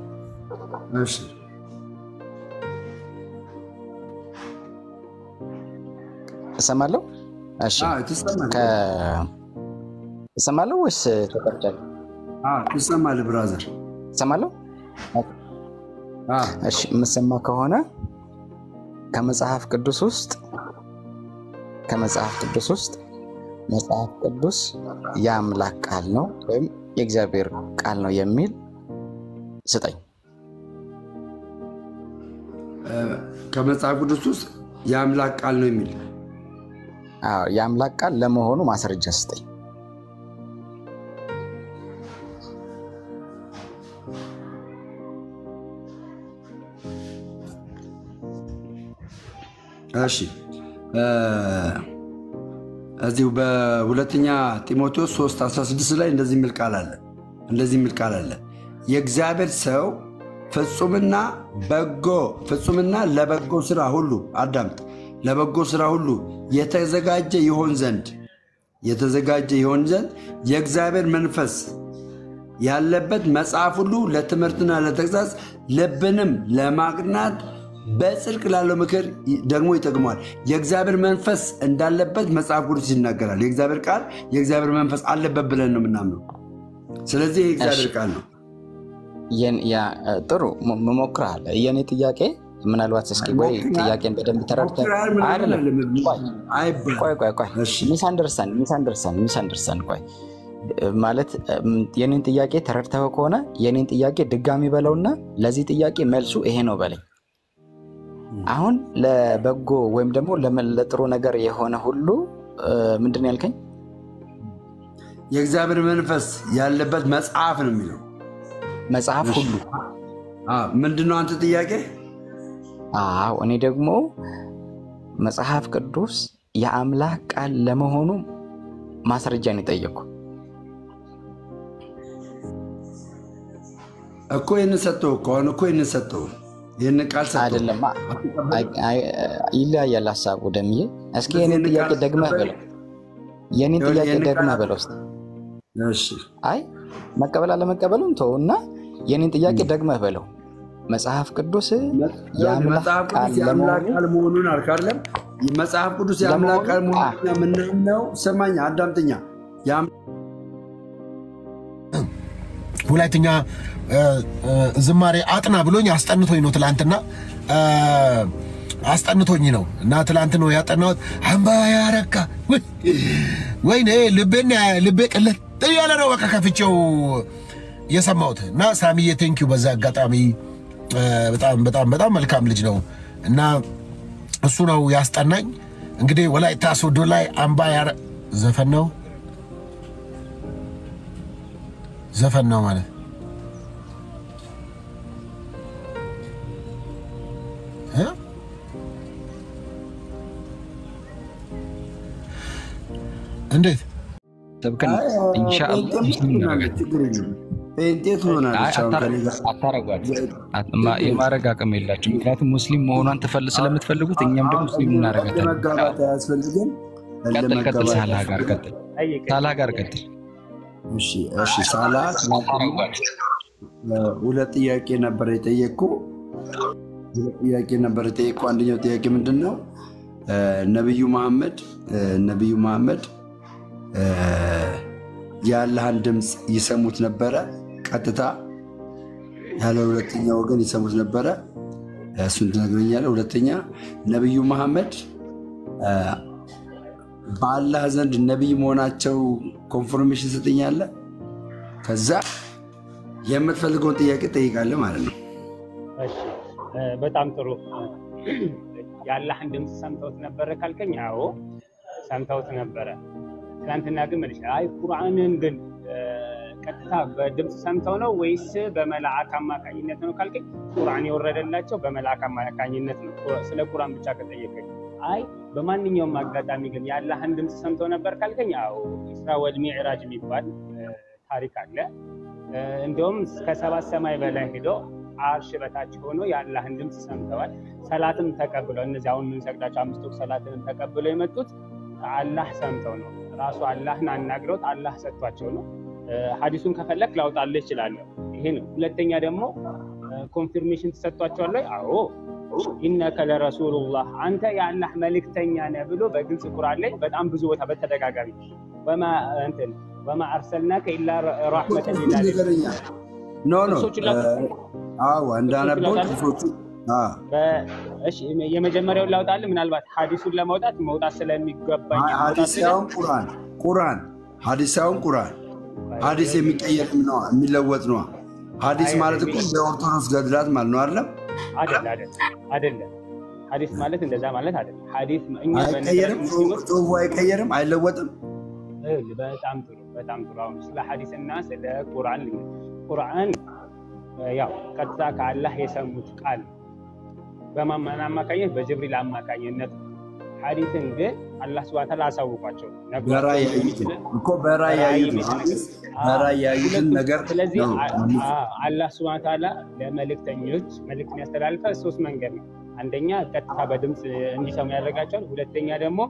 እሰማለሁ። እሺ፣ እሰማለሁ ወይስ ተቀርጫለሁ? ትሰማለህ ብራዘር? እሰማለሁ። እሺ፣ የምሰማ ከሆነ ከመጽሐፍ ቅዱስ ውስጥ ከመጽሐፍ ቅዱስ ውስጥ መጽሐፍ ቅዱስ የአምላክ ቃል ነው ወይም የእግዚአብሔር ቃል ነው የሚል ስጠኝ። ከመጽሐፍ ቅዱስ ውስጥ የአምላክ ቃል ነው የሚል የአምላክ ቃል ለመሆኑ ማስረጃ ስጠኝ። እሺ እዚሁ በሁለተኛ ጢሞቴዎስ 3 16 ላይ እንደዚህ የሚል ቃል አለ እንደዚህ የሚል ቃል አለ የእግዚአብሔር ሰው ፍጹምና በጎ ፍጹምና ለበጎ ስራ ሁሉ አዳምጥ ለበጎ ስራ ሁሉ የተዘጋጀ ይሆን ዘንድ የተዘጋጀ ይሆን ዘንድ የእግዚአብሔር መንፈስ ያለበት መጽሐፍ ሁሉ ለትምህርትና ለተግሳጽ ልብንም ለማቅናት በጽድቅ ላለው ምክር ደግሞ ይጠቅመዋል። የእግዚአብሔር መንፈስ እንዳለበት መጽሐፍ ቅዱስ ይናገራል። የእግዚአብሔር ቃል የእግዚአብሔር መንፈስ አለበት ብለን ነው የምናምነው። ስለዚህ የእግዚአብሔር ቃል ነው። ጥሩ መሞክረሃል። የእኔ ጥያቄ ምናልባት እስኪ ወይ ጥያቄን በደንብ ተረድተህ ቆይ ቆይ ቆይ ሚስ አንደርስታንድ ሚስ አንደርስታንድ ሚስ አንደርስታንድ ቆይ ማለት የኔን ጥያቄ ተረድተኸው ከሆነ የኔን ጥያቄ ድጋሚ በለውና ለዚህ ጥያቄ መልሱ ይሄ ነው በለኝ። አሁን ለበጎ ወይም ደግሞ ለጥሩ ነገር የሆነ ሁሉ ምንድን ነው ያልከኝ? የእግዚአብሔር መንፈስ ያለበት መጽሐፍ ነው የሚለው መጽሐፍ ሁሉ ምንድን ነው አንተ ጥያቄ? አዎ እኔ ደግሞ መጽሐፍ ቅዱስ የአምላክ ቃል ለመሆኑ ማስረጃ ነው የጠየኩ። እኮ ይህንን ሰጠው እኮ አሁን እኮ ይህንን ሰጠው ይህን ቃል ሰጠው አይደለማ፣ ይለያያል ሀሳቡ። ደምዬ እስኪ የኔን ጥያቄ ደግመህ በለው፣ የኔን ጥያቄ ደግመህ በለው እስኪ። አይ መቀበል አለመቀበሉን ተው እና የኔን ጥያቄ ደግመህ በለው። መጽሐፍ ቅዱስ የአምላክ ቃል መሆኑን አልክ አይደለም? መጽሐፍ ቅዱስ የአምላክ ቃል መሆኑን የምናምነው ስማኝ፣ አዳምጠኛ ሁለተኛ ዝማሬ አጥና ብሎኝ አስጠንቶኝ ነው ትላንትና አስጠንቶኝ ነው እና ትላንት ነው ያጠናሁት። አምባ ያረካ ወይኔ ልቤን ልቤ ቅልጥ እያለ ነው በቃ ከፍቼው የሰማሁት እና ሳሚዬ ቴንኪዩ በዛ አጋጣሚ በጣም በጣም በጣም መልካም ልጅ ነው እና እሱ ነው ያስጠናኝ። እንግዲህ ወላይታ ሶዶ ላይ አምባ ያረ ዘፈን ነው ዘፈን ነው ማለት እንዴት ሰብከን ኢንሻአላህ የማድረግ አቅም የላቸው። ምክንያቱም ሙስሊም መሆኗን ስለምትፈልጉት እኛም ደግሞ ሙስሊም እናደርጋታለን። ቀጥል ቀጥል፣ ሳላ ጋር ቀጥል፣ ሳላ ጋር ቀጥል። እሺ እሺ፣ ሳላ ሁለት ጥያቄ ነበር የጠየቅኩ። ሁለት ጥያቄ ነበር የጠየቅኩ። አንደኛው ጥያቄ ምንድን ነው? ነቢዩ መሐመድ ነቢዩ መሐመድ የአላህን ድምፅ ይሰሙት ነበረ ቀጥታ ያለ ሁለተኛ ወገን ይሰሙት ነበረ። እሱን ትነግረኛለህ። ሁለተኛ ነቢዩ መሐመድ አ፣ በአላህ ዘንድ ነቢይ መሆናቸው ኮንፎርሜሽን ስጥኛለህ። ከዛ የምትፈልገውን ጥያቄ ጠይቃለህ ማለት ነው። እሺ እ፣ በጣም ጥሩ። የአላህን ድምፅ ሰምተውት ነበረ ካልከኝ፣ አዎ ሰምተውት ነበረ። ትናንትና ግን መልሼ አይ ቁርአንን ግን እ፣ ቀጥታ በድምፅ ሰምተው ነው ወይስ በመልአክ አማካኝነት ነው ካልከኝ፣ ቁርአን የወረደላቸው በመልአክ አማካኝነት ነው። ስለ ቁርአን ብቻ ከጠየቀኝ፣ አይ በማንኛውም አጋጣሚ ግን የአላህን ድምፅ ሰምተው ነበር ካልከኝ፣ አዎ ኢስራ ወል ሚዕራጅ የሚባል እ፣ ታሪክ አለ። እ፣ እንዲሁም ከሰባት ሰማይ በላይ ሄዶ አርሽ በታች ሆኖ የአላህን ድምፅ ሰምተዋል። ሰላትም ተቀብለው እነዚህ አሁን የምንሰግዳቸው አምስት ወቅት ሰላትንም ተቀብለው የመጡት ከአላህ ሰምተው ነው። ራሱ አላህን አናግረውት አላህ ሰጥቷቸው ነው። እ፣ ሀዲሱን ከፈለክ ላውጣልህ እችላለሁ። ይሄ ነው። ሁለተኛ ደግሞ ኮንፊርሜሽን ተሰጥቷቸዋል ወይ? አዎ ኢነከ ለረሱሉላህ አንተ የአላህ መልእክተኛ ነህ ብሎ በግልጽ ቁርአን ላይ በጣም ብዙ ቦታ በተደጋጋሚ ወማ እንትን ወማ አርሰልናከ ኢላ ረሕመተን ሊልዓለሚን ንገረኛ ኖ ኖ ጥቅሶቹን ላውጣ? አዎ እንዳነበው ላውጣልህ? ጥቅሶቹ አ፣ በ- እሺ የመጀመሪያውን ላውጣልህ። ምናልባት ሀዲሱን ለማውጣት መውጣት ስለሚገባኝ ሀዲስ መውጣት ስለ ሳይሆን ቁርአን ቁርአን ሀዲስ ሳይሆን ቁርአን ሀዲስ የሚቀየር ነው የሚለወጥ ነው። ሀዲስ ማለት እኮ በኦርቶዶክስ ገድላት ማለት ነው አይደለም? አይደለ አይደለ አይደለም። ሀዲስ ማለት እንደዛ ማለት አይደለም። ሀዲስ እኛ በነገራችን አይቀየርም፣ ሙስሊሞች ጽሁፉ አይቀየርም፣ አይለወጥም። ይኸውልህ፣ በጣም ጥሩ በጣም ጥሩ። አሁን ስለ ሀዲስ እና ስለ ቁርአን ልኝ ቁርአን እ፣ ያው ቀጥታ ከአላህ የሰሙት ቃል ነው። በማን አማካኝነት? በጅብሪል አማካኝነት ነው። ሀዲስን ግን አላህ ስብሐ ወተዓላ አሳውቋቸው ነግሯቸው በራእይ ያዩትን እኮ በራእይ በራእይ ያዩትን ሀዲስ በራእይ ያዩትን ሁለቱም። ነገር ስለዚህ ነው። አ- አ- አላህ ስብሐ ወተዓላ ለመልእክተኞች መልእክትን ያስተላልፋል ሶስት መንገድ ነው። አንደኛ ቀጥታ በድምፅ እንዲሰሙ ያደርጋቸዋል። ሁለተኛ ደግሞ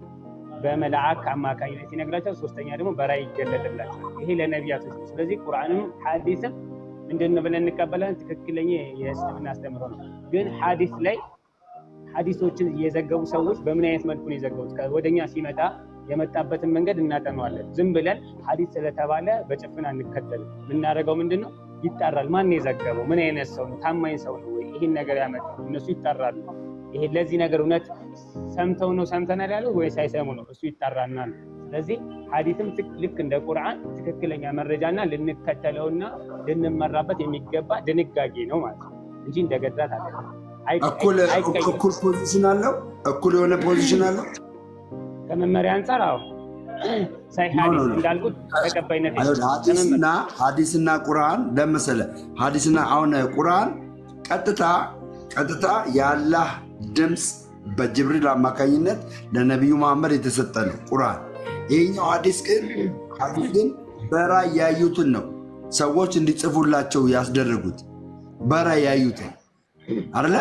በመልአክ አማካኝነት ይነግራቸዋል። ሶስተኛ ደግሞ በራእይ ይገለጥላቸዋል። ይሄ ለነቢያቶች ነው። ስለዚህ ቁርአንም ሀዲስም ምንድን ነው ብለን እንቀበላለን? ትክክለኛ የእስልምና አስተምህሮ ነው። ግን ሀዲስ ላይ ሀዲሶችን የዘገቡ ሰዎች በምን አይነት መልኩ ነው የዘገቡት? ወደኛ ሲመጣ የመጣበትን መንገድ እናጠነዋለን። ዝም ብለን ሀዲስ ስለተባለ በጭፍን አንከተልም። የምናደርገው ምንድን ነው? ይጣራል። ማን ነው የዘገበው? ምን አይነት ሰው ነው? ታማኝ ሰው ነው ወይ? ይህን ነገር ያመጣው እነሱ ይጣራሉ። ይሄ ለዚህ ነገር እውነት ሰምተው ነው ሰምተናል ያለው ወይ ሳይሰሙ ነው? እሱ ይጣራናል። ስለዚህ ሀዲስም ትክ- ልክ እንደ ቁርአን ትክክለኛ መረጃና ልንከተለውና ልንመራበት የሚገባ ድንጋጌ ነው ማለት ነው እንጂ እንደ ገድላት አለ እኩል እኩል ፖዚሽን አለው፣ እኩል የሆነ ፖዚሽን አለው። ከመመሪያ አንጻር አዎ ሳይ ኖ፣ ሀዲስ ኖ፣ ኖ። እንዳልኩት ተቀባይነት አይሁድ ሀዲስና ሀዲስና ቁርአን ለመሰለ ሀዲስና አሁን ቁርአን ቀጥታ ቀጥታ የአላህ ድምፅ በጅብሪል አማካኝነት ለነቢዩ መሐመድ የተሰጠ ነው ቁርአን። ይህኛው ሀዲስ ግን ሀዲስ ግን በራእይ ያዩትን ነው ሰዎች እንዲጽፉላቸው ያስደረጉት በራእይ ያዩትን አለ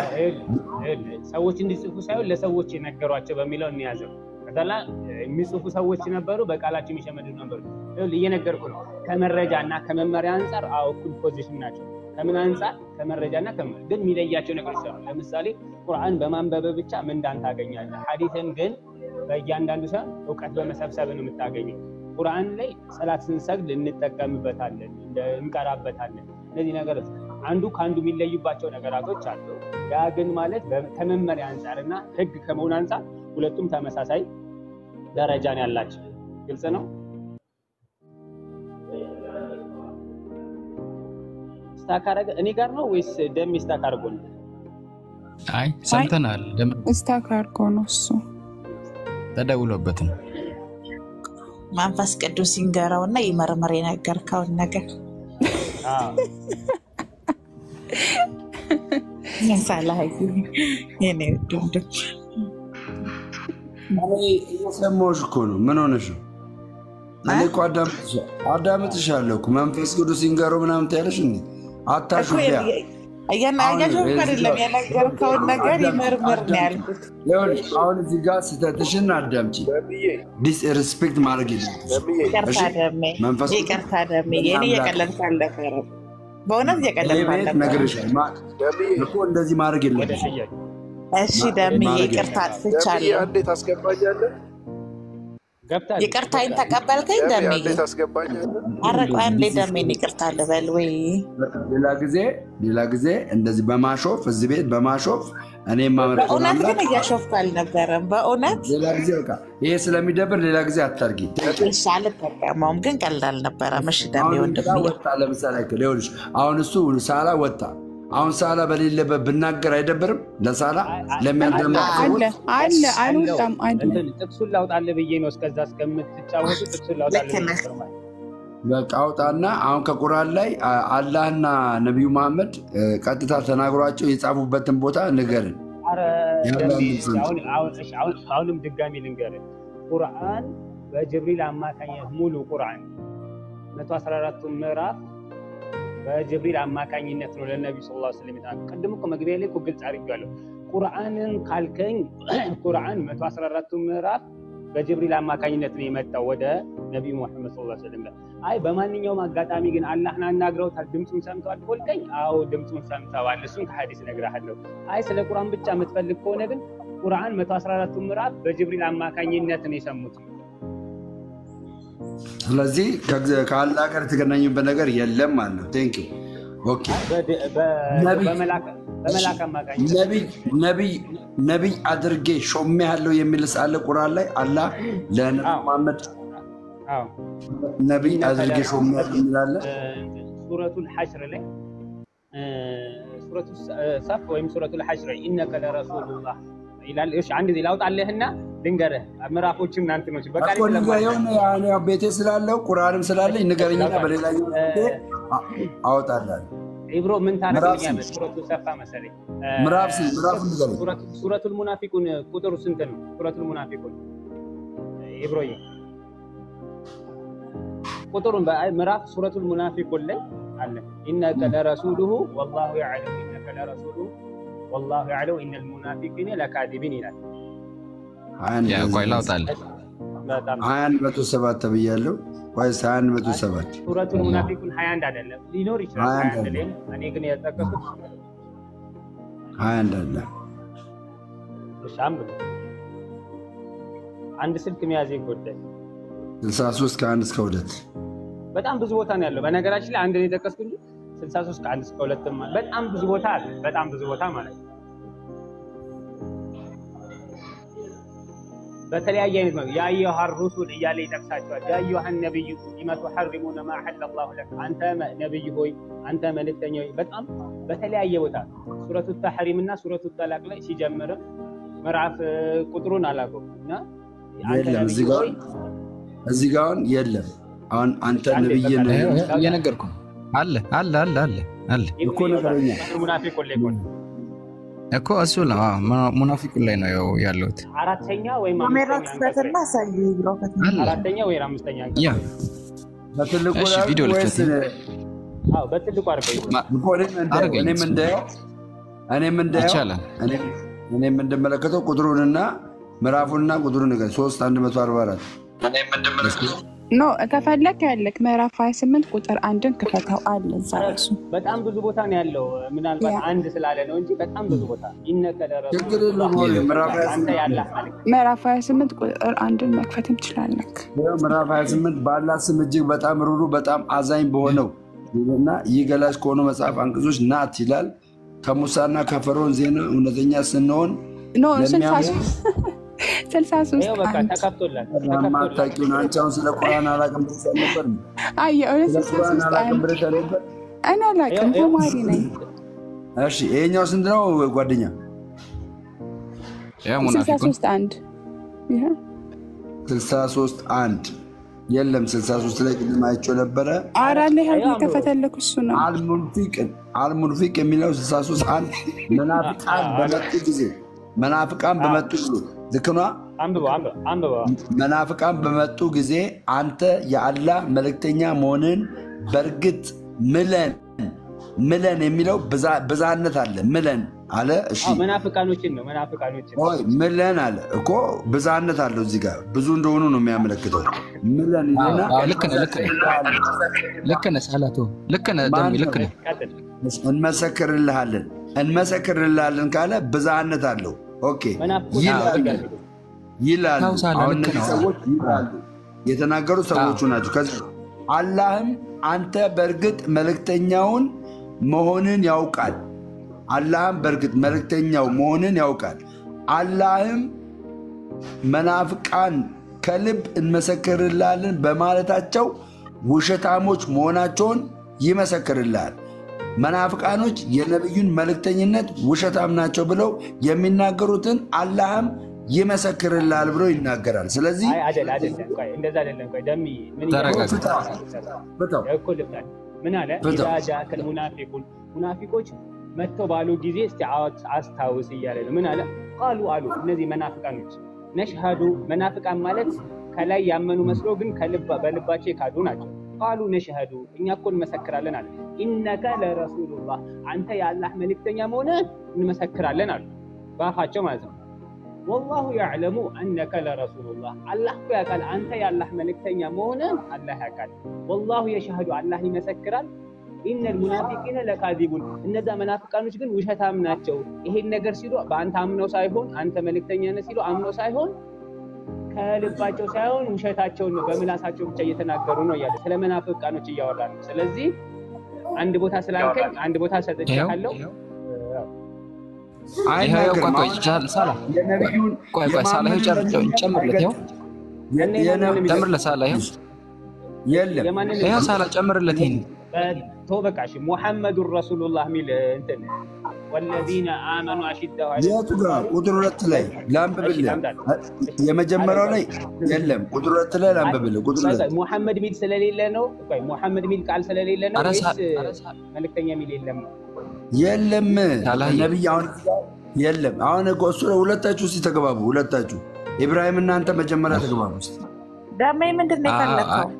ሰዎች እንዲጽፉ ሳይሆን ለሰዎች የነገሯቸው በሚለው እንያዘው። ከዛላ የሚጽፉ ሰዎች ነበሩ፣ በቃላቸው የሚሸመድዱ ነበሩ። ይኸውልህ እየነገርኩ ነው። ከመረጃ እና ከመመሪያ አንጻር አዎ እኩል ፖዚሽን ናቸው። ከምን አንጻር? ከመረጃ እና ከመ- ግን የሚለያቸው ነገሮች አሉ። ለምሳሌ ቁርአን በማንበብ ብቻ ምንዳን ታገኛለህ። ሀዲስን ግን በእያንዳንዱ ሰው እውቀት በመሰብሰብ ነው የምታገኘው። ቁርአን ላይ ሰላት ስንሰግድ እንጠቀምበታለን፣ እንደ- እንቀራበታለን። እነዚህ ነገሮች አንዱ ከአንዱ የሚለዩባቸው ነገራቶች አሉ። ያ ግን ማለት በ- ከመመሪያ አንጻር እና ህግ ከመሆን አንጻር ሁለቱም ተመሳሳይ ደረጃን ያላቸው ግልጽ ነው። ስታክ አደረገ እኔ ጋር ነው ወይስ ደሜ ስታክ አድርጎ ነው? አይ ሰምተናል። ደም ስታክ አድርጎ ነው እሱ ተደውሎበት ነው። መንፈስ ቅዱስ ይንገረው እና ይመርምር የነገርከውን ነገር ሳላይ የኔ ድምድም እየሰማሁሽ እኮ ነው። ምን ሆነሽ ነው? እኔ እኮ አዳምጥሻ- አዳምጥሻለሁ እኮ መንፈስ ቅዱስ ይንገረው ምናምን ትያለሽ እንዴ? አታሹፊያ እያናያቸው አሁን አይደለም እዚህ ጋር- የነገርከውን ነገር ይመርምር ነው ያልኩት። ይኸውልሽ አሁን እዚህ ጋር ስህተትሽን አዳምጪ። ዲስሪስፔክት ማድረግ የለብሽም። ይቅርታ እሺ? ደሜ መንፈስ ቅዱስ ይቅርታ ደሜ የኔ እየቀለድኩ አልነበረም። በእውነት እኔ እየቀለድኩ ቤት አልነበረም። ነግሬሻለሁ። ማ- እኮ እንደዚህ ማድረግ የለብሽም። እሺ ደሜ ማድረግ ይቅርታ የለብሽም። አጥፍቻለሁ። አንዴ ታስገባኛለህ? ገብታለች ይቅርታዬን ተቀበልከኝ ደሜ ደሜ? አንዴ ታስገባኝ። ኧረ ቆይ አንዴ ደሜን ይቅርታ ልበል ወይ? ሌላ ጊዜ ሌላ ጊዜ እንደዚህ በማሾፍ እዚህ ቤት በማሾፍ እኔ የማመልከውን በእውነት አምላክ ግን እያሾፍኩ አልነበረም። በእውነት ሌላ ጊዜ በቃ ይሄ ስለሚደብር ሌላ ጊዜ አታርጊ። እሺ፣ አልጠቀመውም ግን ቀልድ አልነበረም። እሺ ደሜ አሁን ወንድም እዛ ወጣ። ለምሳሌ ያክል ይኸውልሽ፣ አሁን እሱ ሳላ ወጣ። አሁን ሳላ በሌለበት ብናገር አይደብርም? ለሳላ ለሚያዳምጡ አለ ሰዎች አለ አልወጣም አለ እንትን ጥቅሱን ላውጣልህ ብዬ ነው እስከዛ እስከምትጫወቱ ጥቅሱን ላውጣልህ ብዬ ነበር ማለት ነው። በቃ አውጣና አሁን ከቁርአን ላይ አ- አላህና ነቢዩ መሐመድ እ፣ ቀጥታ ተናግሯቸው የጻፉበትን ቦታ ንገርን። ኧረ ያለ ደሜ አንድ አሁን አሁን እሺ፣ አሁን አሁንም ድጋሚ ልንገርህ ቁርአን በጅብሪል አማካኝነት ሙሉ ቁርአን 114ቱ ምዕራፍ በጅብሪል አማካኝነት ነው ለነቢዩ ስ ላ ስለም የተናገረው። ቅድም እኮ መግቢያ ላይ እኮ ግልጽ አድርጌዋለሁ። ቁርአንን ካልከኝ ቁርአን 114ቱ ምዕራፍ በጅብሪል አማካኝነት ነው የመጣው ወደ ነቢዩ ሙሐመድ ስ ስለም ጋር። አይ በማንኛውም አጋጣሚ ግን አላህን አናግረውታል፣ ድምፁን ሰምተዋል ካልከኝ፣ አዎ ድምፁን ሰምተዋል፣ እሱን ከሀዲስ እነግርሃለሁ። አይ ስለ ቁርአን ብቻ የምትፈልግ ከሆነ ግን ቁርአን 114ቱ ምዕራፍ በጅብሪል አማካኝነት ነው የሰሙት። ስለዚህ ከእግዘ- ከአላህ ጋር የተገናኙበት ነገር የለም ማለት ነው። ቴንክ ዩ ኦኬ። በድ- በ- ነቢይ በመላክ በመላክ አማካኝነት ነቢይ ነቢይ ነቢይ አድርጌ ሾሜ ያለው የሚል ሳለ ቁርአን ላይ አላህ ለነቢ አዎ። መሐመድ አዎ ነቢይ አድርጌ ሾሜ ያለው የሚላለ ሱረቱል ሐሽር ላይ እ፣ ሱረቱ ሰፍ ወይም ሱረቱል ሐሽር ላይ ኢነከ ለረሱሉላህ ይላል። እሺ አንድ ጊዜ ላውጣልህና ልንገርህ ምዕራፎችም እናንት ነው በቃ እኮ ንገረኝ። የሆነ ያው ቤቴ ስላለው ቁርአንም ስላለኝ ንገረኝና በሌላኛው ጊዜ አ- አወጣልሃለሁ። ኢብሮ ምን ምዕራፍ ታደርግልኛለህ? ስንት? ሱረቱ ሰፋ መሰለኝ እ፣ ምዕራፍ ስንት? ምዕራፉን ንገረኝ። ሱረቱ- ሱረቱል ሙናፊቁን ቁጥሩ ስንት ነው? ሱረቱል ሙናፊቁን ኢብሮዬ ቁጥሩን በአይ- ምዕራፍ ሱረቱል ሙናፊቁን ላይ አለ ኢነከ ለረሱሉሁ ወላሁ ያዕለሙ ኢነከ ለረሱሉሁ ወላሁ ያዕለሙ ኢነል ሙናፊቂነ ለካዚቢን ይላል። ሀያ አንድ ያ ቆይ ላውጣልህ። በጣም ሀያ አንድ መቶ ሰባት ተብያለሁ። ወይስ ሀያ አንድ መቶ ሰባት ሱረቱል ሙናፊቁን 21 አይደለም ሊኖር ይችላል ሀያ አንድ 21 ላይ እኔ ግን የጠቀስኩት ሀያ አንድ አለ። እሺ አንብብ። አንድ ስልክ መያዝ ይጎዳል። ስልሳ ሶስት ከአንድ እስከ ሁለት በጣም ብዙ ቦታ ነው ያለው። በነገራችን ላይ አንድ ነው የጠቀስኩት እንጂ 63 ከአንድ እስከ ሁለትም አለ። በጣም ብዙ ቦታ አለ። በጣም ብዙ ቦታ ማለት ነው። በተለያየ አይነት ነው የአየሃ ሩሱል እያለ ይጠቅሳቸዋል። የአየሃ ነቢዩ ሊመ ቱሐሪሙነ ማ አሐለ ላሁ ለክ፣ አንተ መ- ነቢይ ሆይ አንተ መልእክተኛ ሆይ። በጣም በተለያየ ቦታ ሱረቱ ተሕሪም እና ሱረቱ ጠላቅ ላይ ሲጀምርም ምዕራፍ እ፣ ቁጥሩን አላውቀውም እና አንተ የለም ነቢይ እዚህ ጋር ሆይ እዚህ ጋር አሁን የለም። አሁን አንተ አንዴ ነብይ በቃ ነህ ይኸው- ይኸው እየነገርኩ ነው። አለ አለ አለ አለ አለ እኮ ነገረኛ ሙናፊቁን ላይ እኮ ነው። እኮ እሱ ነው አዎ፣ ሙና- ሙናፊቁን ላይ ነው ያው ያለሁት። አራተኛ ወይም ካሜራ አምስተኛ አንቀጽ ክፈትና ላይ አሳይ ብሎ አለ አራተኛ ወይም አምስተኛ አንቀጽ ያ በትልቁ እሺ፣ ላይ ቪዲዮ ወይስ ልክፈት። አዎ በትልቁ አድርገው ማ- እኮ እኔም እንዳየው አድርገኝ እኔም እንዳየው እኔም እንዳየው ይቻላል። እኔም- እኔም እንደመለከተው ቁጥሩንና ምዕራፉንና ቁጥሩን ንገረኝ። ሶስት አንድ መቶ አርባ አራት እኔም እንደመለከተው ኖ ከፈለክ ያለክ ምዕራፍ 28 ቁጥር አንድን ክፈተው አለ እዛ እሱ በጣም ብዙ ቦታ ነው ያለው። ምናልባት ያ። አንድ ስላለ ነው እንጂ በጣም ብዙ ቦታ ይነከ ለረሱ ችግር የለውም። ሆነ ምዕራፍ አንተ 28 ያለ መልክ ምዕራፍ 28 ቁጥር አንድን መክፈትም ትችላለክ። ይኸው ምዕራፍ 28 በአላህ ስም እጅግ በጣም ሩሩ በጣም አዛኝ በሆነው እና ይህ ገላጭ ከሆኑ መጽሐፍ አንቀጾች ናት ይላል። ከሙሳና ከፈርዖን ዜና እውነተኛ ስንሆን ኖ ለሚያምኑ 63 ይኸው በቃ አንድ ተከፍቶላል ተከፍቶላል። ማታቂውን አንቺ አሁን ስለ ቁርአን አላቅም ብለሽ አልነበር? አይ የእውነት ስለ ቁርአን 63 አላቅም አንድ ብለሽ አልነበር? እኔ አላውቅም ይኸው- ተማሪ ነኝ። እሺ ይሄኛው ስንት ነው ጓደኛ? ያ ሙናፊቁን 63 አንድ ይሄ 63 አንድ የለም 63 ላይ ቅድም አይቼው ነበረ። አራ ላይ ሀል አዎ፣ የከፈተልክ እሱ ነው። አልሙንፊቅ አልሙንፊቅ የሚለው 63 አንድ መናፍቃን በመጡ ጊዜ መናፍቃን በመጡ ጊዜ ልክ ነዋ። አንብበው አንብበው አንብበው መናፍቃን በመጡ ጊዜ አንተ የአላህ መልእክተኛ መሆንን በእርግጥ ምለን ምለን የሚለው ብዛ- ብዛነት አለ። ምለን አለ። እሺ አዎ መናፍቃኖችን ነው መናፍቃኖችን ሆይ ምለን አለ እኮ ብዛነት አለው። እዚህ ጋር ብዙ እንደሆኑ ነው የሚያመለክተው። ምለን ይልና አዎ፣ ልክ ነህ ልክ ነህ ልክ ነህ ሳላቶ ልክ ነህ ደሚ ልክ ነህ ቀጥል እንመሰክርልሃለን እንመሰክርልሃለን ካለ ብዛነት አለው። ኦኬ መናፍቆች ይላል ይላሉ። ታውሳለህ፣ አሁን ልክ እነዚህ ነው። ሰዎች ይላሉ የተናገሩ ሰዎቹ ናቸው። ከዚ አላህም አንተ በእርግጥ መልእክተኛውን መሆንን ያውቃል። አላህም በእርግጥ መልእክተኛው መሆንን ያውቃል። አላህም መናፍቃን ከልብ እንመሰክርላለን በማለታቸው ውሸታሞች መሆናቸውን ይመሰክርልሃል። መናፍቃኖች የነቢዩን መልእክተኝነት ውሸታም ናቸው ብለው የሚናገሩትን አላህም ይመሰክርልሃል ብሎ ይናገራል። ስለዚህ አይ አይደል አይደለም፣ ቆይ እንደዛ አይደለም። ቆይ ደሚ ምን ተረጋጋ። ፍታው። እኮ ልብታል ምን አለ? ፍታው። ኢዛ ጃከል ሙናፊቁን ሙናፊቆች መጥተው ባሉ ጊዜ እስቲ አዋት አስታውስ እያለ ነው። ምን አለ? ቃሉ አሉ እነዚህ መናፍቃኖች ነሽሃዱ መናፍቃን ማለት ከላይ ያመኑ መስሎ ግን ከልብ በልባቸው የካዱ ናቸው። ቃሉ ነሽሃዱ እኛ እኮ እንመሰክራለን አለ። ኢነከ ለረሱሉላህ አንተ የአላህ መልእክተኛ መሆንህን እንመሰክራለን አሉ በአፋቸው ማለት ነው። ወላሁ ያዕለሙ አነከ ለረሱሉላህ አላህ እኮ ያውቃል አንተ የአላህ መልእክተኛ መሆንህን አላህ ያውቃል። ወላሁ የሻህዱ አላህ ይመሰክራል። ኢነል ሙናፊቂነ ለካዚቡን እነዛ መናፍቃኖች ግን ውሸታም ናቸው። ይሄን ነገር ሲሉ በአንተ አምነው ሳይሆን አንተ መልእክተኛ ነህ ሲሉ አምነው ሳይሆን ከልባቸው ሳይሆን ውሸታቸውን ነው በምላሳቸው ብቻ እየተናገሩ ነው እያለ ስለ መናፍቃኖች እያወራ ነው። ስለዚህ አንድ ቦታ ስላልከኝ አንድ ቦታ ሰጥቼሃለሁ። ይኸው ይኸው፣ ቆይ ቆይ፣ አይናገርም። ቻል- ሳላ የነቢዩን ቆይ ቆይ፣ ሳላ ይኸው ጨር- ጨር- ጨምርለት፣ ይኸው የ- የነ- ጨምርለት፣ ሳላ ይኸው የለም የማንን ይኸው፣ ሳላ ጨምርለት ይሄን ቶ በቃ እሺ፣ ሙሐመዱን ረሱሉላህ የሚል እንትን ወለዚነ አመኑ አሽዳው የቱ ጋር ቁጥር ሁለት ላይ ላንብብልህ። የመጀመሪያው ላይ የለም። ቁጥር ሁለት ላይ ላንብብልህ። ቁጥር ሁለት ሙሐመድ ሚል ስለሌለ ነው። ቆይ ሙሐመድ ሚል ቃል ስለሌለ ነው ኧረ ወይስ ሳ- መልእክተኛ ሚል የለም? የለም። ያላየ- ነቢይ አሁን የለም። አሁን እኮ እሱ ሁለታችሁ እስኪ ተገባቡ። ሁለታችሁ ኢብራሂም እናንተ መጀመሪያ ተገባቡ እስኪ። ደሜ ምንድን ነው አ- የፈለግከው?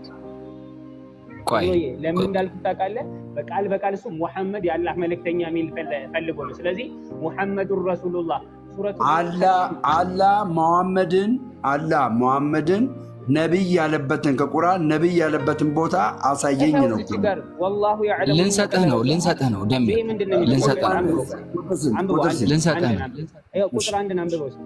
ቆይ ወይ ለምን እንዳልኩት ታውቃለህ? በቃል በቃል እሱ ሙሐመድ የአላህ መልእክተኛ ሚል ፈለ- ፈልጎ ነው። ስለዚህ ሙሐመዱን ረሱሉላህ ሱረቱ አላህ አላህ መሐመድን አላህ መሐመድን ነቢይ ያለበትን ከቁርአን ነቢይ ያለበትን ቦታ አሳየኝ ነው እኮ። እዚህ ጋር ወላሁ ያዕለሙ ልንሰጥህ ነው ልንሰጥህ ነው ደሜ ይሄ ምንድን ነው የሚለው? ልንሰጥህ ነው አንብበው። ቁጥር ስንት? አንብበው፣ ቁጥር አንድ- ስንት? ልንሰጥህ አንድን ነው። አንብበው። ይኸው ቁጥር አንድን አንብበው እስኪ።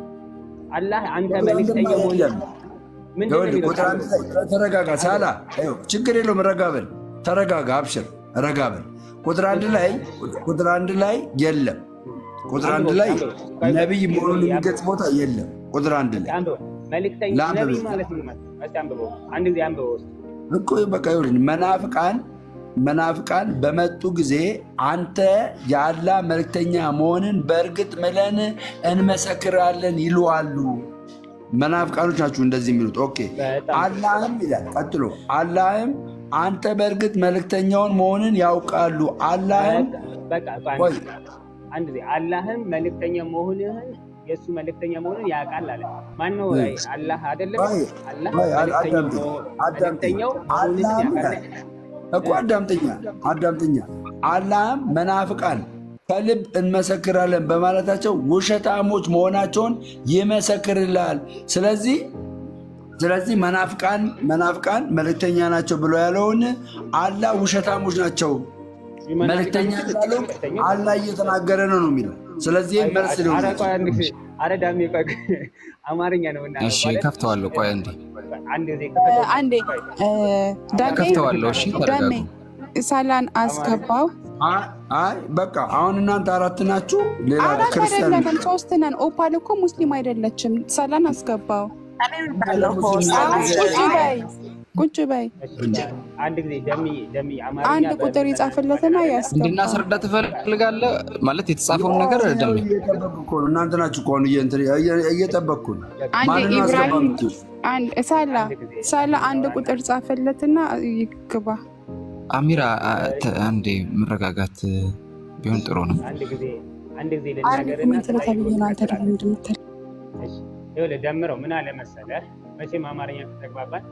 አላህ አንተ ቁጥር አንድ መልእክተኛ ማለት መሆን ያለ ምንድን ነው ይኸውልህ የሚለው? ቁጥር አንድ ላይ ተረጋጋ። ሳላ ይኸው ችግር የለውም ረጋ በል ተረጋጋ፣ አብሽር ረጋ በል። ቁጥር አንድ ላይ ቁጥር አንድ ላይ የለም። ቁጥር አንድ ላይ ነቢይ መሆኑን የሚገልጽ ቦታ የለም። ቁጥር አንድ ላይ አንብበው። መልእክተኛ ለአንብበው። ነቢይ ማለት ምን ማለት ነው? እስኪ አንብበው። አንድ ጊዜ አንብበው እስኪ። እኮ በቃ ይኸውልህ መናፍቃን መናፍቃን በመጡ ጊዜ አንተ የአላህ መልእክተኛ መሆንን በእርግጥ ምለን እንመሰክራለን ይሉአሉ። መናፍቃኖች ናችሁ እንደዚህ የሚሉት። ኦኬ በጣም አላህም ይላል ቀጥሎ፣ አላህም አንተ በእርግጥ መልእክተኛውን መሆንን ያውቃሉ። አላህም በቃ በቃ ቆይ አንድ ጊዜ አላህም መልእክተኛ መሆንህን የእሱ መልእክተኛ መሆንን ያውቃል አለ። ማነው? ቆይ አላህ አይደለም? ቆይ አላህ ቆይ መልእክተኛው አዳምጠኝ መሆን- አዳምጠኝ መልእክተኛው መሆንህን አላህም ያውቃል። እኮ አዳምጠኛ አዳምጠኛ አላህም መናፍቃን ከልብ እንመሰክራለን በማለታቸው ውሸታሞች መሆናቸውን ይመሰክርልሃል። ስለዚህ ስለዚህ መናፍቃን መናፍቃን መልእክተኛ ናቸው ብሎ ያለውን አላህ ውሸታሞች ናቸው መልእክተኛ ስላለው አላህ እየተናገረ ነው ነው የሚለው። ስለዚህ መልስ ሊሆን ኧረ ቆይ አንድ ጊዜ ይችላል። ኧረ ዳሜ ቆይ አማርኛ ነው እና እሺ ከፍተዋለሁ ቆይ አንዴ አንድ ጊዜ እ፣ ክፈተው። አንዴ እ፣ ዳሜ ከፍተዋለሁ እሺ ተረጋጉ ዳሜ ሳላን አስገባው። አይ አይ በቃ አሁን እናንተ አራት ናችሁ፣ ሌላ አራት ክርስቲያን አይደለንም ሶስት ነን። ኦፓል እኮ ሙስሊም አይደለችም። ሳላን አስገባው። እኔ እምላለሁ እኮ አዎ፣ ሰላም ቁጭ በይ ቁጭ በይ። አንድ ጊዜ ደሚ ደሚ አማርኛ አንድ ቁጥር ይጻፍለትና ያስገባው። እንድናስረዳ ትፈልጋለህ ማለት የተጻፈውን ነገር ደሜ እየጠበቅኩ እኮ ነው። እናንተ ናችሁ እኮ አሁን እየ- እየ- እየጠበቅኩ ነው። አንድ ማንን ነው ኢብራሂም አስገባምት? አንድ ሳላ ሳላ አንድ ቁጥር ጻፈለትና ይግባ። አሚራ አ- ተ- አንዴ መረጋጋት ቢሆን ጥሩ ነው አንድ ጊዜ አንድ ጊዜ አንድ ልናገርና ኮሜንት ለተብዬ ነው አንተ ደግሞ እንደምትል እሺ፣ ይኸውልህ ደምረው ምን አለ መሰለህ፣ መቼም አማርኛ ከተግባባን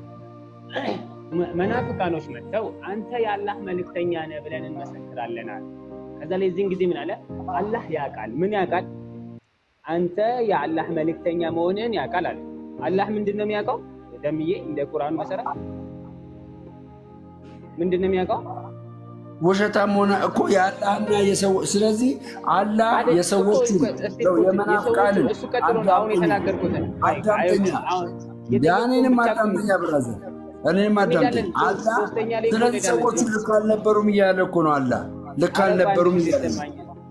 መ- መናፍቃኖች መጥተው አንተ የአላህ መልእክተኛ ነህ ብለን እንመሰክራለን አለ። ከዛ ላይ እዚህን ጊዜ ምን አለ? አላህ ያውቃል። ምን ያውቃል? አንተ የአላህ መልእክተኛ መሆንህን ያውቃል አለ። አላህ ምንድን ነው የሚያውቀው? ደምዬ እንደ ቁርአኑ መሰረት ምንድን ነው የሚያውቀው? ውሸታም ሆነ እኮ የአላህና የሰው ስለዚህ አላህ የሰዎቹ የመናፍቃንን እሱ ቀጥሎ ነው አሁን የተናገርኩትን አዳምጠኛ ያኔንም አዳምጠኛ ብራዘር እኔንም አዳምጠኝ። አላህ ስለዚህ ሰዎቹ ልክ አልነበሩም እያለ እኮ ነው። አላህ ልክ አልነበሩም እያለ ነው።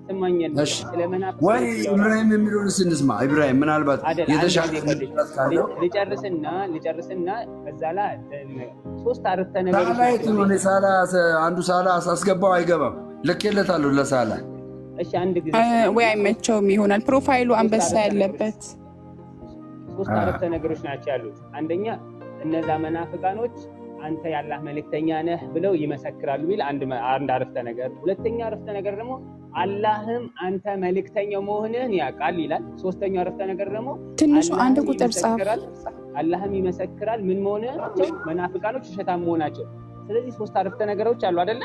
ወይ ኢብራሂም የሚለውን ስንስማ ኢብራሂም ምናልባት የተሻለ ካለው ልጨርስና ልጨርስና ከዛ ላይ ሶስት አረፍተ ሳላ ነገሮች የት ነው? እኔ ሳላ አንዱ ሳላ አስገባው አይገባም። ልኬለታለሁ ለሳላ እሺ አንድ ጊዜ ወይ አይመቸውም ይሆናል። ፕሮፋይሉ አንበሳ ያለበት ሶስት አረፍተ ነገሮች ናቸው ያሉት። አንደኛ እነዛ መናፍቃኖች አንተ ያላህ መልእክተኛ ነህ ብለው ይመሰክራሉ የሚል አንድ መ- አንድ አረፍተ ነገር። ሁለተኛ አረፍተ ነገር ደግሞ አላህም አንተ መልእክተኛው መሆንህን ያውቃል ይላል። ሶስተኛው አረፍተ ነገር ደግሞ ትንሹ አንድ አላህም ቁጥር ጻፍ። ይመሰክራል አላህም ይመሰክራል ምን መሆናቸው መናፍቃኖች ውሸታም መሆናቸው። ስለዚህ ሶስት አረፍተ ነገሮች አሉ አይደለ?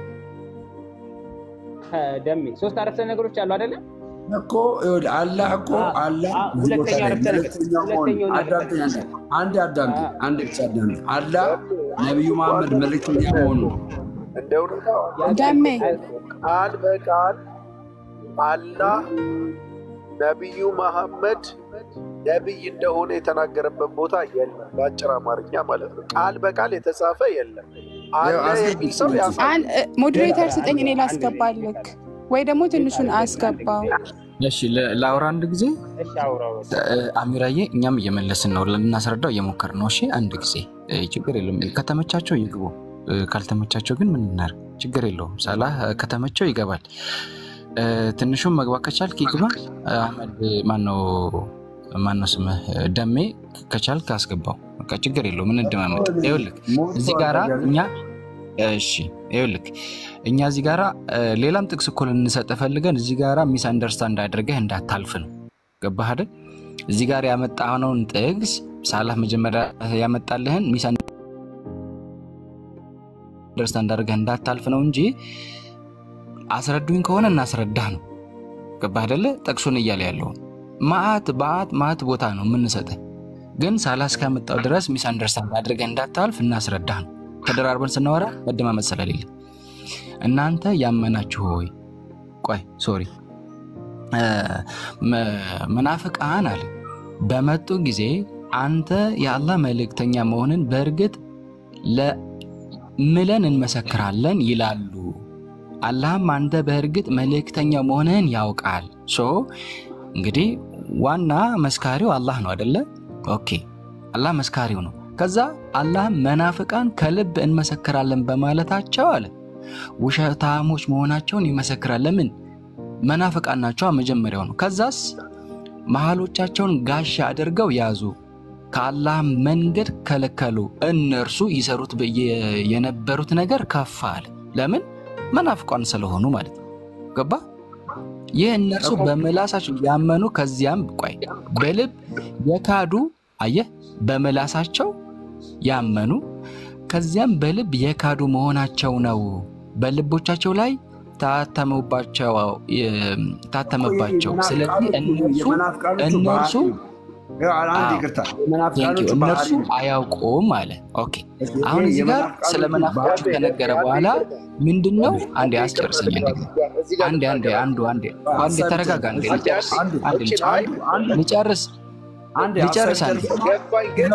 ከደሜ ሶስት አረፍተ ነገሮች አሉ አይደለ? እኮ ይኸውልህ አላህ እኮ አላህ አ- እዚህ ቦታ ሁለተኛው ላይ አረፍተ ነገር መልእክተኛው መሆን ሁለተኛውን አረፍተ አዳምጠኝ ነገር አንዴ አንዴ አዳምጠኝ አንዴ ብቻ አዳምጠኝ አላህ ነቢዩ መሐመድ መልእክተኛ መሆኑ እንደ እውነታው ደሜ ቃል በቃል አላህ ነቢዩ መሐመድ ነቢይ እንደሆነ የተናገረበት ቦታ የለም። በአጭር አማርኛ ማለት ነው። ቃል በቃል የተጻፈ የለም። አለ የሚል ሰው ያሳያል። አን- እ፣ ሞዴሬተር ስጠኝ፣ እኔ ላስገባልክ ወይ ደግሞ ትንሹን አስገባው። እሺ ለ- ላውራ አንድ ጊዜ እሺ አውራው እ፣ አሚራዬ፣ እኛም እየመለስን ነው፣ ልናስረዳው እየሞከርን ነው። እሺ አንድ ጊዜ እ፣ ችግር የለውም። ከተመቻቸው ይግቡ፣ እ፣ ካልተመቻቸው ግን ምን እናድርግ? ችግር የለውም። ሳላህ እ፣ ከተመቸው ይገባል። እ፣ ትንሹም መግባት ከቻልክ ይግባ። እ፣ አህመድ ማነው ማነው ስምህ እ፣ ደሜ ከቻልክ አስገባው። በቃ ችግር የለውም። እንደማመጥ ይኸውልህ እዚህ ጋራ እኛ እሺ ይኸውልህ እኛ እዚህ ጋራ እ፣ ሌላም ጥቅስ እኮ ልንሰጥ ፈልገን እዚህ ጋራ ሚስ አንደርስታንድ አድርገህ እንዳታልፍ ነው። ገባህ አይደል? እዚህ ጋር ያመጣነውን ጥቅስ ሳላህ መጀመሪያ ያመጣልህን ሚስ አንደርስታንድ አድርገህ እንዳታልፍ ነው እንጂ አስረዱኝ ከሆነ እናስረዳህ ነው። ገባህ አይደለ? ጥቅሱን እያለ ያለውን ማአት በአት ማአት ቦታ ነው የምንሰጥህ፣ ግን ሳላህ እስካመጣው ድረስ ሚስ አንደርስታንድ አድርገህ እንዳታልፍ እናስረዳህ ነው። ተደራርበን ስናወራ መደማመጥ ስለሌለ እናንተ ያመናችሁ ሆይ ቆይ ሶሪ እ፣ መ- መናፍቃን አለ በመጡ ጊዜ አንተ የአላህ መልእክተኛ መሆንን በእርግጥ ለምለን እንመሰክራለን ይላሉ። አላህም አንተ በእርግጥ መልእክተኛ መሆንህን ያውቃል። ሶ እንግዲህ ዋና መስካሪው አላህ ነው አደለ? ኦኬ አላህ መስካሪው ነው። ከዛ አላህ መናፍቃን ከልብ እንመሰክራለን በማለታቸው አለ ውሸታሞች መሆናቸውን ይመሰክራል። ለምን? መናፍቃን ናቸው መጀመሪያው ነው። ከዛስ መሃሎቻቸውን ጋሻ አድርገው ያዙ፣ ከአላህ መንገድ ከለከሉ። እነርሱ ይሰሩት በ- የ- የነበሩት ነገር ከፍ አለ። ለምን? መናፍቃን ስለሆኑ ማለት ነው። ገባ? ይህ እነርሱ በምላሳቸው ያመኑ ከዚያም ቆይ በልብ የካዱ አየህ፣ በምላሳቸው ያመኑ ከዚያም በልብ የካዱ መሆናቸው ነው። በልቦቻቸው ላይ ታተመባቸው ታተመባቸው። ስለዚህ እነርሱ እነርሱ አንድ ይቅርታ Thank you። የመናፍቃኖቹ እነርሱ ባህሪ አያውቁም አለ። ኦኬ አሁን እዚህ ጋር ስለ መናፍቃኖቹ ከነገረ በኋላ ምንድን ነው? አንዴ አስጨርሰኝ። አንዴ አንዴ አንዴ አንዱ አንዴ አንዴ ተረጋጋ። አንዴ ልጨርስ አንዴ ልጨርስ ልጨርስ አንድ ልጨርስ አንዴ ገባኝ ግን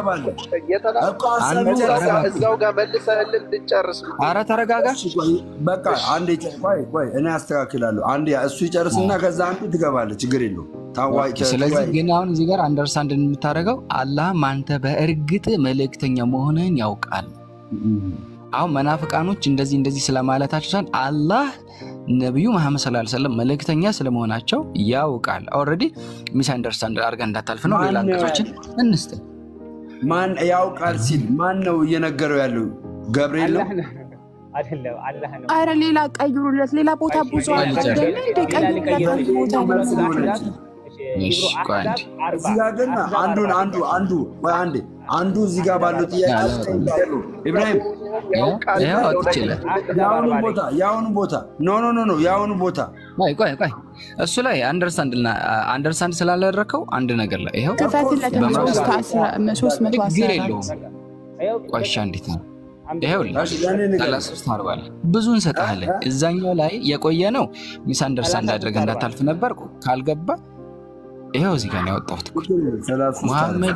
አንዱ ተረጋጋ። እዛው ጋር መልሰህልን እንድጨርስ አረ ተረጋጋ። በቃ አንዴ ጨ- ቆይ ቆይ እኔ አስተካክላለሁ። አንዴ እሱ ይጨርስና ከዛ አንዱ ትገባለህ። ችግር የለውም። ታዋቂ ስለዚህ ግን አሁን እዚህ ጋር አንደርስታንድ የምታደርገው አላህም አንተ በእርግጥ መልእክተኛ መሆንህን ያውቃል። አሁን መናፍቃኖች እንደዚህ እንደዚህ ስለማለታቸው ሳይሆን አላህ ነቢዩ መሐመድ ሰለላሁ ዐለይሂ ወሰለም መልእክተኛ ስለመሆናቸው ያውቃል። ኦልሬዲ ሚስ አንደርስታንድ አድርገህ እንዳታልፍ ነው። ሌላ ማን ነው አንቀጾችን እንስጥ። ማን ያውቃል ሲል ማን ነው እየነገረው ያለው? ገብርኤል ነው። አላህ ነው አይደለም፣ አላህ ነው። አረ ሌላ ቀይሩለት። ሌላ ቦታ ብዙ አለ አይደለ? እንደ ቀይሩለት አንድ ቦታ ነው። እሺ፣ ቆይ አንዴ። እዚህ ጋር ግን አንዱን አንዱ አንዱ ቆይ አንዴ አንዱ እዚህ ጋር ባለው ጥያቄ ጠይቃለሁ። ኢብራሂም ይኸው አትችልም። የአሁኑ ቦታ የአሁኑ ቦታ ኖ ኖ ኖ ኖ የአሁኑ ቦታ ቆይ ቆይ ቆይ እሱ ላይ አንደርስታንድ አንደርስታንድ ስላላደረከው አንድ ነገር ላይ ይኸው ክፈትለት በምዕራፍ ሶስት አስራ- ሶስት መቶ አስራ ችግር አራት የለውም። ቆይ እሺ፣ እንዴት ነው ይኸውልህ ሰላሳ ሶስት አርባ ላይ ብዙ እንሰጥሃለን። እዛኛው ላይ የቆየ ነው ሚስ አንደርስታንድ አድርገህ እንዳታልፍ ነበር። ካልገባ ይኸው እዚህ ጋር ነው ያወጣሁት። ሙሐመድ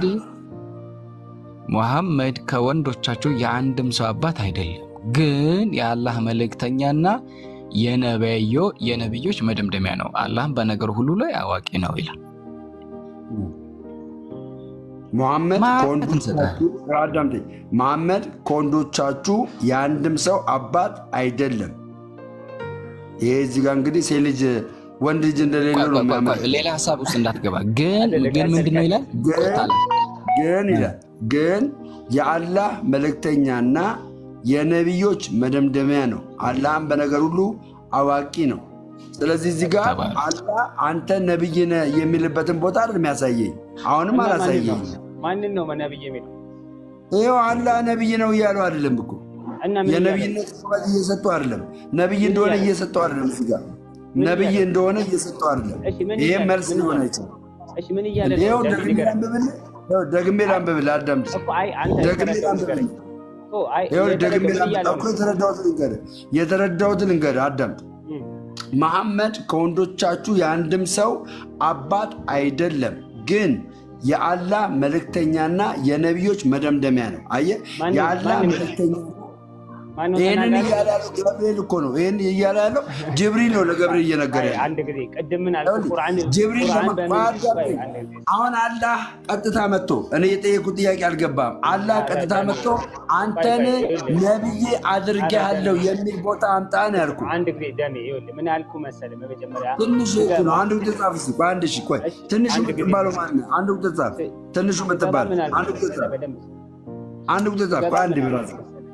ሙሐመድ ከወንዶቻችሁ የአንድም ሰው አባት አይደለም፣ ግን የአላህ መልእክተኛና የነበዮ የነቢዮች መደምደሚያ ነው። አላህም በነገር ሁሉ ላይ አዋቂ ነው ይላል። ሙሐመድ ከወንዶቻችሁ አዳምጠኝ። ሙሐመድ ከወንዶቻችሁ የአንድም ሰው አባት አይደለም። ይሄ እዚህ ጋር እንግዲህ ሴት ልጅ ወንድ ልጅ እንደሌለው ነው የሚያመለክተው። ሌላ ሀሳብ ውስጥ እንዳትገባ ግን ግን ምንድን ነው ይላል ግን ይላል ግን የአላህ መልእክተኛና የነቢዮች መደምደሚያ ነው። አላህም በነገር ሁሉ አዋቂ ነው። ስለዚህ እዚህ ጋር አላህ አንተ ነቢይ ነህ የሚልበትን ቦታ አይደል የሚያሳየኝ። አሁንም አላሳየኝ። ማንን ነው ነብይ የሚለው? ይኸው አላህ ነቢይ ነው እያሉ አይደለም እኮ የነቢይነት ሹመት እየሰጠው አይደለም። ነቢይ እንደሆነ እየሰጠው አይደለም። እዚህ ጋር ነቢይ እንደሆነ እየሰጠው አይደለም። ይህም መልስ ሊሆን አይችልም። ይኸው ደግሜ ላንብብልህ፣ ደግሜ ላንብብልህ፣ አዳምጥ። ደግሜ ላንብብልህ፣ ደግሜ ላንብብልህ እኮ የተረዳሁትን ልንገርህ፣ የተረዳሁትን ልንገርህ፣ አዳምጥ። መሐመድ ከወንዶቻችሁ የአንድም ሰው አባት አይደለም፣ ግን የአላህ መልእክተኛና የነቢዮች መደምደሚያ ነው። አየህ፣ የአላህ መልእክተኛ ይህንን እያለ ያለው ገብርኤል እኮ ነው። ይህን እያለ ያለው ጅብሪል ነው ለገብርኤል እየነገረ ጅብሪል አሁን አላህ ቀጥታ መጥቶ እኔ የጠየኩት ጥያቄ አልገባም። አላህ ቀጥታ መጥቶ አንተን ነብዬ አድርጌሃለሁ የሚል ቦታ አምጣ ነው ያልኩ። አንድ ጊዜ ደሜ ይኸውልህ ምን ያልኩ መሰለህ፣ በመጀመሪያ ትንሹ ነው። አንድ ቁጥር ጻፍ እስኪ። ቆይ አንድ ሺህ ቆይ ትንሹ የምትባለው ማን ነው? አንድ ቁጥር ጻፍ። ትንሹ የምትባለው አንድ ቁጥር ጻፍ። አንድ ቁጥር ጻፍ። ቆይ አንድ ብራ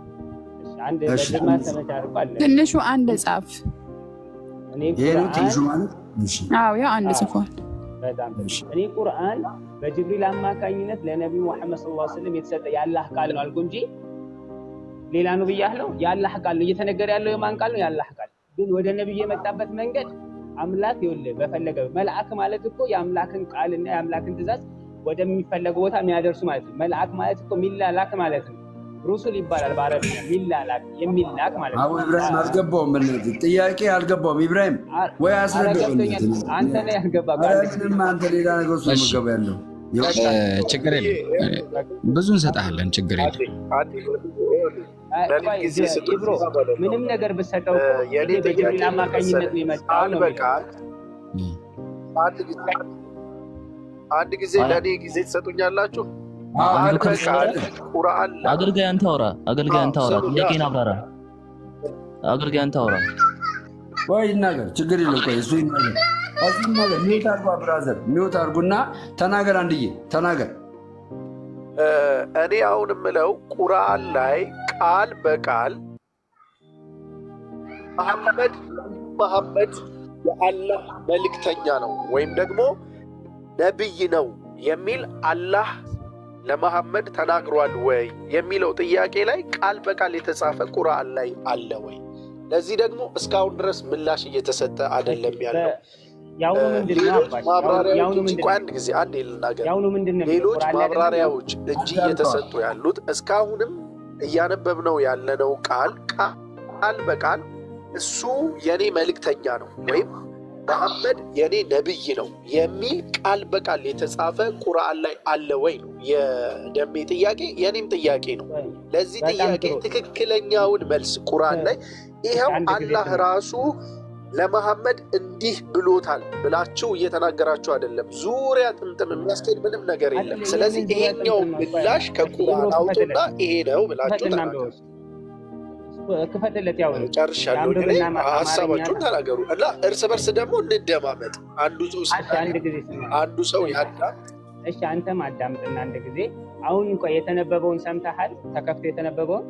ትንሹ አንድ ጻፍ። ይሄ ነው ትንሹ ማለት? አዎ ያው አንድ ጽፏል። እኔ ቁርአን በጅብሪል አማካኝነት ለነቢዩ ሙሐመድ ሰለላሁ ዐለይሂ ወሰለም የተሰጠ የአላህ ቃል ነው አልኩ እንጂ ሌላ ነው ብያለሁ። የአላህ ቃል ነው እየተነገረ ያለው የማን ቃል ነው? የአላህ ቃል። ግን ወደ ነቢዩ የመጣበት መንገድ አምላክ ይኸውልህ በፈለገ መልአክ ማለት እኮ የአምላክን ቃልና የአምላክን ትእዛዝ ወደሚፈለገው ቦታ የሚያደርሱ ማለት ነው። መልአክ ማለት እኮ ሚላላክ ማለት ነው። ሩሱል ይባላል በአረብኛ ሚላላክ የሚላክ ማለት ነው። አቡ ኢብራሂም አልገባውም። በእናትህ ጥያቄ አልገባውም። ኢብራሂም ወይ አስረዳው። አንተ ላይ ያልገባ ምንም አንተ ሌላ ነገር ውስጥ መገባ ያለው ችግር የለም። ብዙ እንሰጥሃለን። ችግር የለም። ብሮ ምንም ነገር ብሰጠው በጅብሪል አማካኝነት ነው የመጣው ነው አንድ ጊዜ ለእኔ ጊዜ ትሰጡኛላችሁ? አገልጋይ አንተ አውራ፣ አገልጋይ አንተ አውራ፣ ጥያቄን አብራራ። አገልጋይ አንተ አውራ። ወይ ይናገር፣ ችግር የለም። ቆይ እሱ ይናገር፣ እሱ ይናገር። ሚውት አድርጓ፣ ብራዘር ሚውት አድርጉና ተናገር። አንድዬ ተናገር። እኔ አሁን የምለው ቁርአን ላይ ቃል በቃል መሐመድ መሐመድ የአላህ መልእክተኛ ነው ወይም ደግሞ ነቢይ ነው የሚል አላህ ለመሐመድ ተናግሯል ወይ የሚለው ጥያቄ ላይ ቃል በቃል የተጻፈ ቁርአን ላይ አለ ወይ? ለዚህ ደግሞ እስካሁን ድረስ ምላሽ እየተሰጠ አይደለም ያለው። ሌሎች ማብራሪያዎች እንጂ አንድ ጊዜ አንድ ልናገር፣ ሌሎች ማብራሪያዎች እንጂ እየተሰጡ ያሉት እስካሁንም እያነበብነው ያለነው ቃል ቃል በቃል እሱ የኔ መልእክተኛ ነው ወይም መሐመድ የኔ ነብይ ነው የሚል ቃል በቃል የተጻፈ ቁርአን ላይ አለ ወይ ነው የደሜ ጥያቄ፣ የኔም ጥያቄ ነው። ለዚህ ጥያቄ ትክክለኛውን መልስ ቁርአን ላይ ይኸው አላህ ራሱ ለመሐመድ እንዲህ ብሎታል ብላችሁ እየተናገራችሁ አይደለም። ዙሪያ ጥምጥም የሚያስኬድ ምንም ነገር የለም። ስለዚህ ይሄኛው ምላሽ ከቁርአን አውጡና ይሄ ነው ብላችሁ ተናገሩ። ክፈትለት ያው ጨርሻለሁ። ሀሳባችሁን ተናገሩ እና እርስ በርስ ደግሞ እንደማመጥ። አንዱ አንዱ ሰው ያዳም እሺ፣ አንተም አዳምጥና አንድ ጊዜ አሁን እንኳ የተነበበውን ሰምተሃል? ተከፍቶ የተነበበውን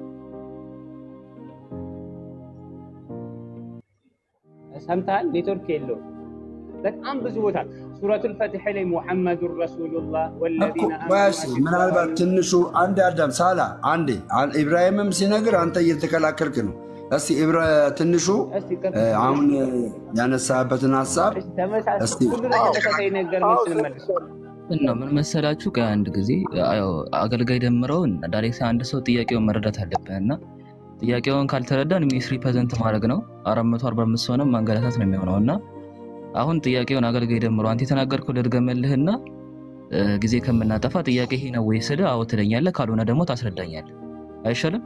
ሰምተሃል? ኔትወርክ የለውም። በጣም ብዙ ቦታ ሱረቱል ፈትሕ ላይ ሙሐመዱን ረሱሉላህ ወለዚነ ምናልባት ትንሹ አንድ አዳም ሳላ አንዴ ኢብራሂምም ሲነግር አንተ እየተከላከልክ ነው። እስቲ ትንሹ አሁን ያነሳበትን ሀሳብ ነው ምን መሰላችሁ? ከአንድ ጊዜ አገልጋይ ደምረውን ዳይሬክት አንድ ሰው ጥያቄውን መረዳት አለብን እና ጥያቄውን ካልተረዳን ሚስ ሪፕሬዘንት ማድረግ ነው። አራት መቶ አርባ አምስት ሆነም ማንገላታት ነው የሚሆነው እና አሁን ጥያቄውን አገልጋይ ደምሮ አንተ የተናገርከው ልድገምልህና እ፣ ጊዜ ከምናጠፋ ጥያቄ ይሄ ነው ወይ ስልህ አዎ ትለኛለህ፣ ካልሆነ ደግሞ ታስረዳኛለህ። አይሻልም?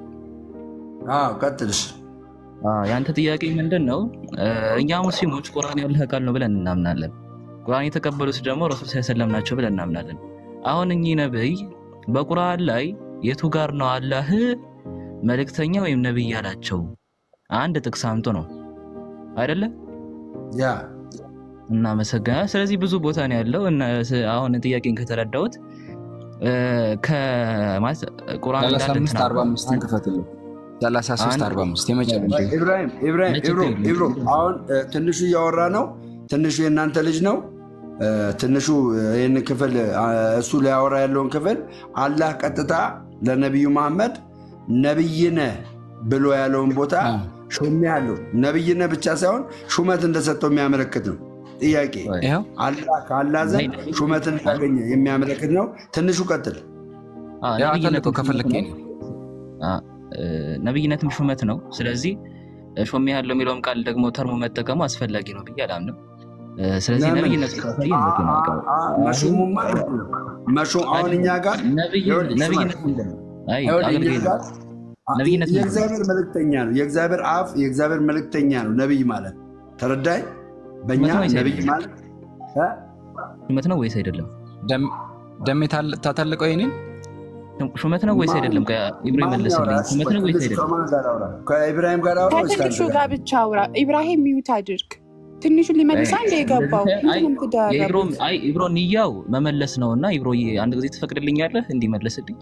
አዎ ቀጥልሽ። አዎ፣ የአንተ ጥያቄ ምንድን ነው? እ፣ እኛ ሙስሊሞች ቁርአን ያለህ ቃል ነው ብለን እናምናለን። ቁርአን የተቀበሉት ደግሞ ረሱል ሰለም ናቸው ብለን እናምናለን። አሁን እኚህ ነብይ በቁርአን ላይ የቱ ጋር ነው አላህ መልእክተኛ ወይም ነብይ ያላቸው? አንድ ጥቅስ አምጡ ነው አይደለም? ያ እናመሰግናለን። ስለዚህ ብዙ ቦታ ነው ያለው እና ስ- አሁን ጥያቄን ከተረዳሁት እ፣ ከማለት ቁርአን እንዳለ 35 ተናግሯል። 45 ክፈትልኝ። 33 45 የመጨረሻ ኢብራሂም ኢብራሂም ኢብሮ ኢብሮ አሁን እ፣ ትንሹ እያወራ ነው። ትንሹ የእናንተ ልጅ ነው። እ፣ ትንሹ እ፣ ይህን ክፍል አ፣ እሱ ሊያወራ ያለውን ክፍል አላህ ቀጥታ ለነቢዩ መሐመድ ነቢይነ ብሎ ያለውን ቦታ ሾሜ ያለው ነቢይነ ብቻ ሳይሆን ሹመት እንደሰጠው የሚያመለክት ነው። ጥያቄ ይኸው አላህ ከአላህ ዘንድ ሹመትን እንዳገኘ የሚያመለክት ነው። ትንሹ ቀጥል። አ፣ ያው አንተ ነብይነትም ልከው ከፈለግከኝ ነው። አ፣ እ፣ ነብይነትም ሹመት ነው። ስለዚህ እ፣ ሾሜ ያለው የሚለውም ቃል ደግሞ ተርሞ መጠቀሙ አስፈላጊ ነው ብዬ አላምንም። እ፣ ስለዚህ ለምን? ነብይነት ካሳየ በቂ ነው። በቃ። አ፣ መሾሙማ መሾም አሁን እኛ ጋር ነብይ- ይኸውልህ፣ ነብይነት ስማ። ምንድን ነው? አይ ይኸውልህ፣ አገልጋይ እኛ ነው። ጋር ነብይነት ምንድን ነው? የእግዚአብሔር መልእክተኛ ነው። የእግዚአብሔር አፍ የእግዚአብሔር መልእክተኛ ነው ነቢይ ማለት ተረዳይ። በእኛ ሹመት ነው ወይስ ነቢይ አይደለም? ማለት እ? ሹመት ነው ወይስ አይደለም? ደም- ደሜ ታል- ታታልቀው የኔን ሹመት ነው ወይስ ማን- አይደለም? ኢብራሂም ማን መለስልኝ። ያወራ? ሹመት ነው ወይስ ከትንሹ አይደለም? ከማን ጋር አውራ? ከኢብራሂም ጋር አውራ ወይስ ከትንሹ ከአንተ ጋር ብቻ አውራ። ኢብራሂም ሚዩት አድርግ። ትንሹን ሊመልስ አንድ የገባው አይ ምንም የኢብሮ ትደረጉት አይ ኢብሮ ንያው መመለስ ነው እና ኢብሮ አንድ ጊዜ ትፈቅድልኛለህ እንዲመለስልኝ?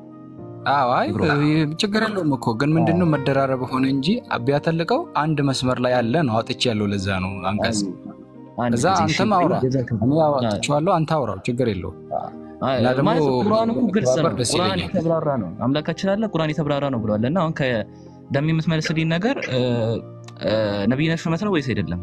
አዎ አይ ብሮ። ችግር የለውም እኮ ግን ምንድነው መደራረብ ሆነ እንጂ ቢያተልቀው አንድ መስመር ላይ ያለ ነው አውጥቼ ያለው ለዛ ነው አንቀጽ አንድ እዛ ጊዜ አንተም እሺ፣ አውራ ጀዛከላህ። እኔ አውጥቼዋለሁ አንተ አውራው ችግር የለውም አይ፣ እና ደግሞ ማለት ቁርአን እኮ ግልጽ ነው። ባበር ደስ ቁርአን ይለኛል። የተብራራ ነው። አምላካችን አለ ቁርአን የተብራራ ነው ብሏል። እና አሁን ከደም የምትመልስልኝ ነገር እ፣ እ፣ ነብይነት ሹመት ነው ወይስ አይደለም?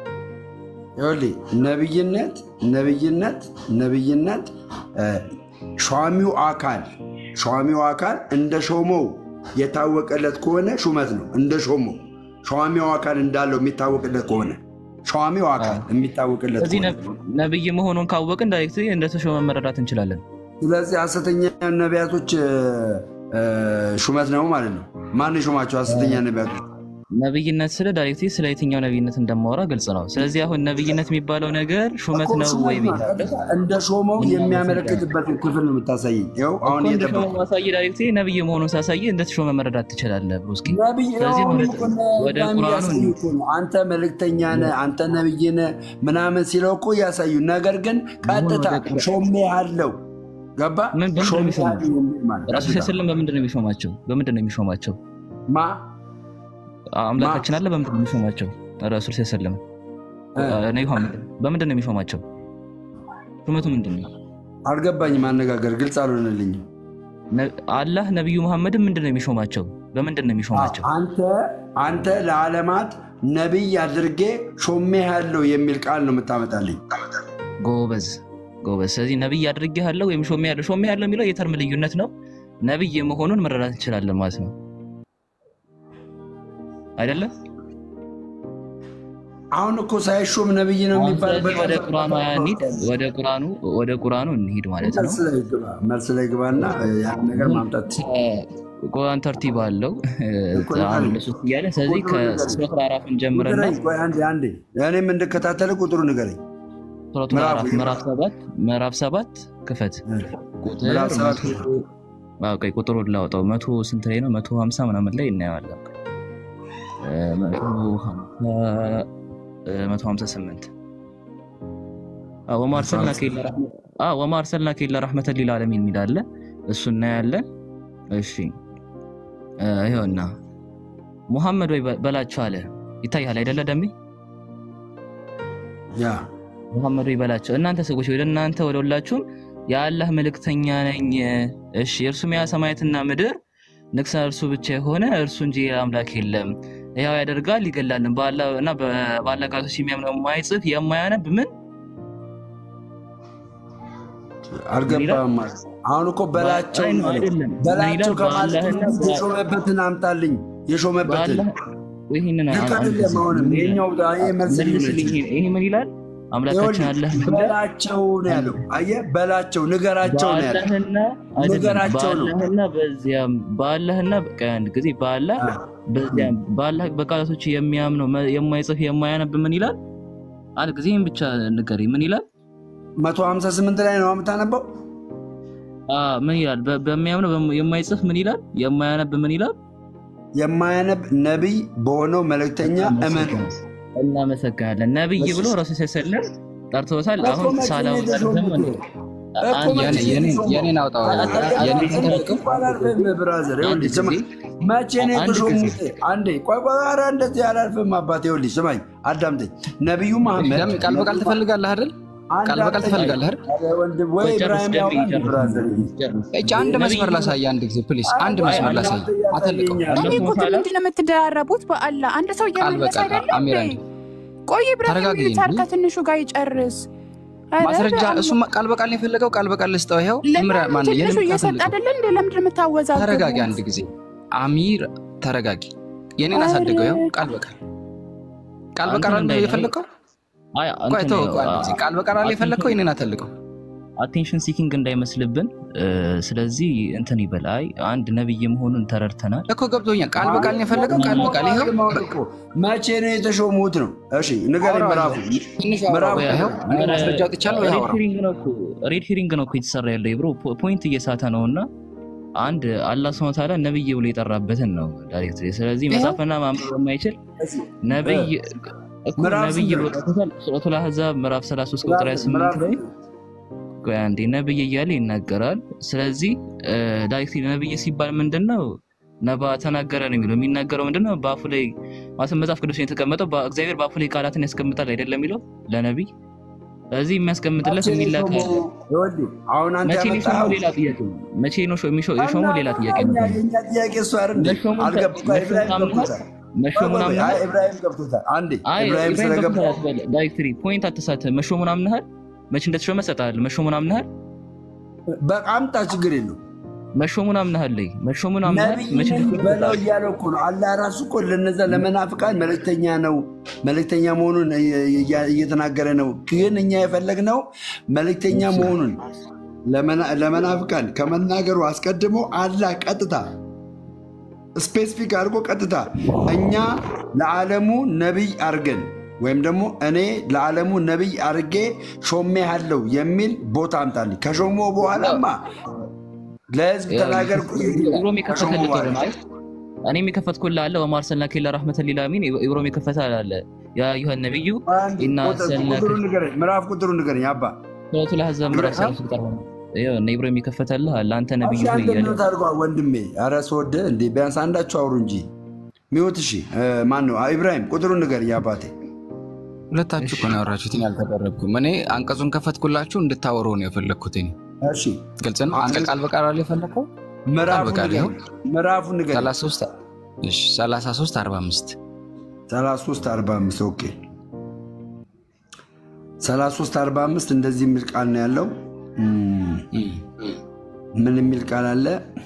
ይኸውልህ ነብይነት ነብይነት ነብይነት እ፣ ሿሚው አካል ሿሚው አካል እንደ ሾመው የታወቀለት ከሆነ ሹመት ነው። እንደ ሾመው ሿሚው አካል እንዳለው የሚታወቅለት ከሆነ ሿሚው አካል የሚታወቅለት ስለዚህ ከሆነ ነብይ መሆኑን ካወቅን ዳይሬክት እንደተሾመ መረዳት እንችላለን። ስለዚህ ሐሰተኛ ነቢያቶች እ፣ እ፣ ሹመት ነው ማለት ነው። ማን የሾማቸው ሐሰተኛ ነቢያቶች? ነብይነት ስለ ዳይሬክት ስለ የትኛው ነብይነት እንደማወራ ግልጽ ነው። ስለዚህ አሁን ነብይነት የሚባለው ነገር ሹመት እኮ ነው ሹመት ወይ ነው። ብያለሁ። እንደ ሾመው የሚያመለክትበትን ክፍል ነው የምታሳየኝ። ይኸው አሁን እኮ እንደሾመ እየጠበቁ ማሳየ ዳይሬክት ነብይ መሆኑን ሳሳየ እንደተሾመ መረዳት ትችላለህ ብሩስኪ። ነቢይ ስለዚህ አሁን ወደ እኮ ነው ወደ በጣም ቁርአኑ እያሳዩ እንሂድ። እኮ ነው። አንተ መልእክተኛ ነህ፣ አንተ ነብይ ነህ ምናምን ሲለው እኮ እያሳዩ፣ ነገር ግን ቀጥታ ወደ ቁርአን- ሾሜ አለው ገባ ምን በምንድን ነው ሾሜ የሚሾማቸው? አለው የሚል ማለት ራሱ ቀጥታ። ስለም በምንድን ነው የሚሾማቸው? በምንድን ነው የሚሾማቸው? ማ አምላካችን አለ በምንድን ነው የሚሾማቸው? ረሱል ሰለም እ፣ በምንድን ነው የሚሾማቸው? ሹመቱ ምንድን ነው? አልገባኝም። አነጋገር ግልጽ አልሆነልኝም። ነ- አላህ ነቢዩ መሐመድን ምንድን ነው የሚሾማቸው? በምንድን ነው የሚሾማቸው? አንተ አንተ ለዓለማት ነቢይ አድርጌ ሾሜ ያለው የሚል ቃል ነው የምታመጣልኝ። ጎበዝ ጎበዝ። ስለዚህ ነቢይ አድርጌሃለሁ ወይም ሾሜ ያለው ሾሜ ያለው የሚለው የተርም ልዩነት ነው። ነቢይ መሆኑን መረዳት እንችላለን ማለት ነው አይደለም? አሁን እኮ ሳይሾም ነቢይ ነው አሁን የሚባልበት ስለዚህ ወደ ቁርአኑ እንሂድ። ወደ ቁርአኑ ወደ ቁርአኑ እንሂድ ማለት ነው። መልስ ላይ ግባ፣ መልስ ላይ ግባና ያን ነገር ማምጣት ቁርአን ተርቲብ አለው እኮ ንገረኝ። አንድ ሶስት እያለ ስለዚህ ቁጥሩ ንገረኝ። ከሱረቱል አዕራፍን ጀምረና ንገረኝ። ቆይ አንዴ አንዴ እኔም እንድከታተል ቁጥሩ ንገረኝ። ሱረቱል ምዕራፍ አዕራፍ ምዕራፍ ሰባት ምዕራፍ ሰባት ክፈት ቁጥር ምዕራፍ ሰባት መቶ አዎ፣ ቆይ ቁጥሩን ላውጣው መቶ ስንት ላይ ነው? መቶ ሀምሳ ምናምን ላይ እናየዋለን። እ፣ መቶ ሀምሳ እ፣ መቶ ሀምሳ ስምንት አዎ፣ ወማ አርሰልናከ ኢላ ረሕመ- አዎ፣ ወማ አርሰልናከ ኢላ ረሕመተን ሊልዓለሚን የሚል አለ። እሱ እናያለን። እሺ እ፣ ይኸውና ሙሐመድ ወይ በ- በላቸው አለ። ይታያል አይደለ ደሜ? ያ ሙሐመድ ወይ በላቸው እናንተ ሰዎች ወደ እናንተ ወደ ሁላችሁም የአላህ መልእክተኛ ነኝ። እሺ እርሱም ያ ሰማያትና ምድር ንግሥና እርሱ ብቻ የሆነ እርሱ እንጂ ሌላ አምላክ የለም። ያው ያደርጋል ይገላልን በአላህ እና በአላህ ቃሎች የሚያምነው የማይጽፍ የማያነብ ምን አልገባም ማለት ነው። አሁን እኮ በላቸው አይ ነው አይደለም። ምን በላቸው ይላል? ከማለት በአላህና የተሾመበትን አምጣልኝ። የሾመበትን ይህንን ልክ አይደለም። አሁንም ይሄኛው ይሄ መልስ መልስልኝ። ይሄ ምን ይላል? አምላካችን አለህ በላቸው ነው ያለው። አየህ በላቸው ንገራቸው ነው ያለው። በአላህና ንገራቸው ነው በአላህና በዚያም በአላህና በቃ አንድ ጊዜ በአላህ በዚያም በአላህ በቃላቶች የሚያምነው የማይጽፍ የማያነብ ምን ይላል? አንድ ጊዜ ይህን ብቻ ንገሪ። ምን ይላል? መቶ ሀምሳ ስምንት ላይ ነው የምታነበው። ምን ይላል? በሚያምነው የማይጽፍ ምን ይላል? የማያነብ ምን ይላል? የማያነብ ነቢይ በሆነው መልእክተኛ እመኑ። እናመሰግናለን። ነቢይ ብሎ ረሱ ሰለም ጠርቶታል። አሁን ሳላው የኔን አውጣው። ብራዘር መቼ ነው የተሾሙት? አንዴ ቆይ ቆይ፣ ኧረ እንደዚህ አላልፍም አባቴ። ይኸውልህ ስማኝ፣ አዳምጠኝ። ነቢዩ መሐመድ ቃል በቃል ትፈልጋለህ አይደል? ቃል በቃል ትፈልጋለህ አይደል? ወይ ኢብራሂም ያውቃል። ብራዘር እጅ አንድ መስመር ላሳይ፣ አንድ ጊዜ ፕሊስ፣ አንድ መስመር ላሳይ። አተልቀው እኔ እኮ ምንድን ነው የምትደራረቡት? በአላህ አንድ ሰው እየመለሰ አይደለም አሚር እንዴ? ቆይ ኢብራሂም ተረጋጊ ልታር እንጂ። ከትንሹ ጋር ይጨርስ። ኧረ ማስረጃ በአላህ። እሱማ ቃል በቃል ነው የፈለገው። ቃል በቃል ልስጠው። ይኸው ምራ ማን ትንሹ የኔን እየሰጠ አተልቀው። አይደለ እንዴ? ለምንድን ነው የምታወዛግቡት? ተረጋጊ አንድ ጊዜ አሚር ተረጋጊ። የኔን አሳድገው። ይኸው ቃል በቃል ቃል በቃል አለ የፈለግከው። ቆይ ተው፣ ቆይ አንድ ጊዜ ቃል በቃል አለ የፈለግከው። የኔን አተልቀው። አቴንሽን ሲኪንግ እንዳይመስልብን። ስለዚህ እንትን ይበል። አይ አንድ ነብይ መሆኑን ተረድተናል እኮ ገብቶኛል። ቃል በቃል ነው የፈለገው። ቃል በቃል ይኸው መቼ ነው የተሾሙት ነው? እሺ ንገረኝ። ምዕራፉ ምዕራፉ ይኸው እኔ ማስረጃ አውጥቻለሁ። ይኸው አውራ። ሬድ ሂሪንግ ነው እኮ የተሰራ ያለው ብሮ ፖይንት እየሳተ ነው እና አንድ አላህ ስብሐ ወተዓላ ነብይ ብሎ የጠራበትን ነው ዳይሬክት። ስለዚህ መጻፍና ማንበብ የማይችል ነብይ እኮ ምዕራፍ ነብይ ስንት ብሎ ነው? ጠርቶታል። ሱረቱል አሕዛብ ምዕራፍ 33 ቁጥር 28 ላይ ቆይ አንዴ ነብይ እያለ ይናገራል። ስለዚህ ዳይሬክት ነብይ ሲባል ምንድን ነው ነባ ተናገረ ነው የሚለው። የሚናገረው ምንድን ነው? በአፉ ላይ ማለት መጽሐፍ ቅዱስ ላይ የተቀመጠው እግዚአብሔር በአፉ ላይ ቃላትን ያስቀምጣል አይደለም የሚለው ለነቢይ። ስለዚህ የሚያስቀምጥለት የሚላክ አለ። ይኸውልህ አሁን አንተ መቼ ነው የሾመው? ያመጣኸው ሌላ ጥያቄ ነው። መቼ ነው ሾ- የሚሾ- የሾመው? ሌላ ጥያቄ ነው። የእኛ ጥያቄ እሱ አይደል እንዴ? መሾሙን አልገባም። መሾሙን ኢብራሂም አምነሃል? ገብቶታል። መሾሙን ቆይ ቆይ፣ አምነሃል? አይ ኢብራሂም ገብቶታል። አንዴ አይ ኢብራሂም ኢብራሂም ስለገባ ገብቶታል አትበል። ዳይሬክትሪ ፖይንት አትሳተ። መሾሙን አምነሃል? መቼ እንደተሾመ እሰጥሃለሁ። መሾሙን አምነሃል? በቃ አምጣ፣ ችግር የለው። መሾሙን አምነሃል? ላይ መሾሙን አምነሃል? መቼ ነቢይ እንደተሾመ በለው እሰጥሃለሁ። እያለው እኮ ነው። አላህ ራሱ እኮ ለነዛ ለመናፍቃን መልእክተኛ ነው መልእክተኛ መሆኑን እያ- እየተናገረ ነው። ግን እኛ የፈለግነው መልእክተኛ መሆኑን ለመና- ለመናፍቃን ከመናገሩ አስቀድሞ አላህ ቀጥታ ስፔሲፊክ አድርጎ ቀጥታ እኛ ለዓለሙ ነቢይ አድርገን ወይም ደግሞ እኔ ለዓለሙ ነቢይ አድርጌ ሾሜሃለሁ የሚል ቦታ አምጣልኝ። ከሾሞ በኋላማ ለህዝብ ተናገር ኢብሮም ከሾሞ የከፈተልህ በኋላ ከሆነ አይ እኔም የከፈትኩልህ አለ ወማ አርሰልናከ ኢላ ረሕመተን ሊልዓለሚን ኢብሮም የከፈተ አለ ያ አዩሃ ነቢዩ ኢና አርሰልናከ ቁጥሩ ንገረኝ፣ ምዕራፍ ቁጥሩ ንገረኝ አባ። ሱረቱል አሕዛብ ምዕራፍ ሰላሳ ቁጥር ሆነ ይኸው እነ ኢብሮም የከፈተልህ አለ አንተ ነቢዩ እሺ ሆይ አንተ እያለ ሚውት አድርጓል ወንድሜ። ኧረ ስወድህ እንዴ ቢያንስ አንዳችሁ አውሩ እንጂ ሚውት። እሺ ማን ነው ኢብራሂም? ቁጥሩን ንገረኝ አባቴ። ሁለታችሁ እኮ ነው ያወራችሁት፣ እኔ አልተደረግኩም። እኔ አንቀጹን ከፈትኩላችሁ እንድታወሩ ነው የፈለግኩት። እኔ እሺ ግልጽ ነው። አንተ ቃል በቃል አለ የፈለግከው ቃል ምዕራፉን በቃል ይኸው ንገረኝ፣ ምዕራፉን ንገረኝ። 33 እሺ 33 45 33 45 ኦኬ 33 45 እንደዚህ የሚል ቃል ነው ያለው። እም፣ ምን የሚል ቃል አለ?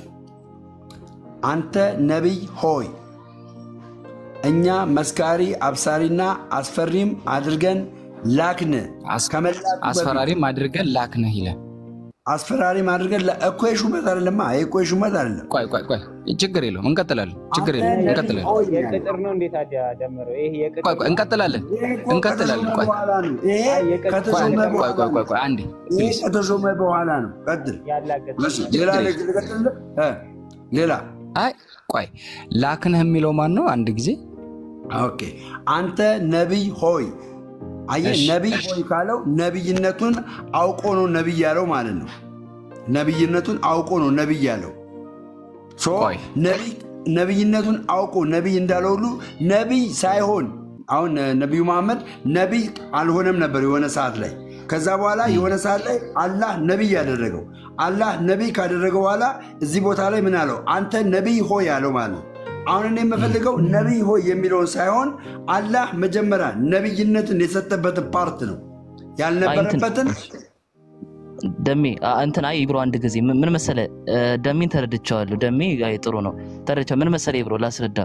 አንተ ነቢይ ሆይ እኛ መስካሪ አብሳሪና አስፈሪም አድርገን ላክን። ከመላኩ በፊት አስፈራሪም አድርገን ላክነህ ይላል። አስፈራሪም አድርገን ላ- እኮ የሹመት አይደለማ። ይሄ እኮ የሹመት አይደለም። ቆይ ቆይ ቆይ ችግር የለውም እንቀጥላለን። ችግር የለውም እንቀጥላለን። የቅጥር ነው እንዴት ታዲያ ደምረው? ይሄ የቅጥር ቆይ ቆይ እንቀጥላለን እንቀጥላለን። ቆይ በኋላ ነው ይሄ ቆይ ከተሾመ ቆይ በኋላ ቆይ ቆይ ቆይ አንዴ ይሄ ፕሊዝ ከተሾመ በኋላ ነው። ቀጥል። ያላገጥ እሺ፣ ሌላ ልቀጥልህ? እ ሌላ አይ ቆይ ላክነህ የሚለው ማን ነው? አንድ ጊዜ ኦኬ። አንተ ነቢይ ሆይ አየህ፣ እሺ፣ ነቢይ ሆይ ካለው ነቢይነቱን አውቆ ነው ነቢይ ያለው ማለት ነው። ነቢይነቱን አውቆ ነው ነቢይ ያለው። ሶ ቆይ ነቢይ- ነቢይነቱን አውቆ ነቢይ እንዳለው ሁሉ ነቢይ ሳይሆን አሁን እ፣ ነቢዩ መሐመድ ነቢይ አልሆነም ነበር የሆነ ሰዓት ላይ። ከዛ በኋላ የሆነ ሰዓት ላይ አላህ ነቢይ ያደረገው። አላህ ነቢይ ካደረገው በኋላ እዚህ ቦታ ላይ ምን አለው? አንተ ነቢይ ሆይ አለው ማለት ነው። አሁን እኔ የምፈልገው ነቢይ ሆይ የሚለውን ሳይሆን አላህ መጀመሪያ ነቢይነትን የሰጠበትን ፓርት ነው ያልነበረበትን ደሜ አ- እንትን አይ ብሮ አንድ ጊዜ ምን ምን መሰለ እ፣ ደሜን ተረድቼዋለሁ። ደሜ አይ ጥሩ ነው ተረድቼ ምን መሰለ ብሮ ላስረዳ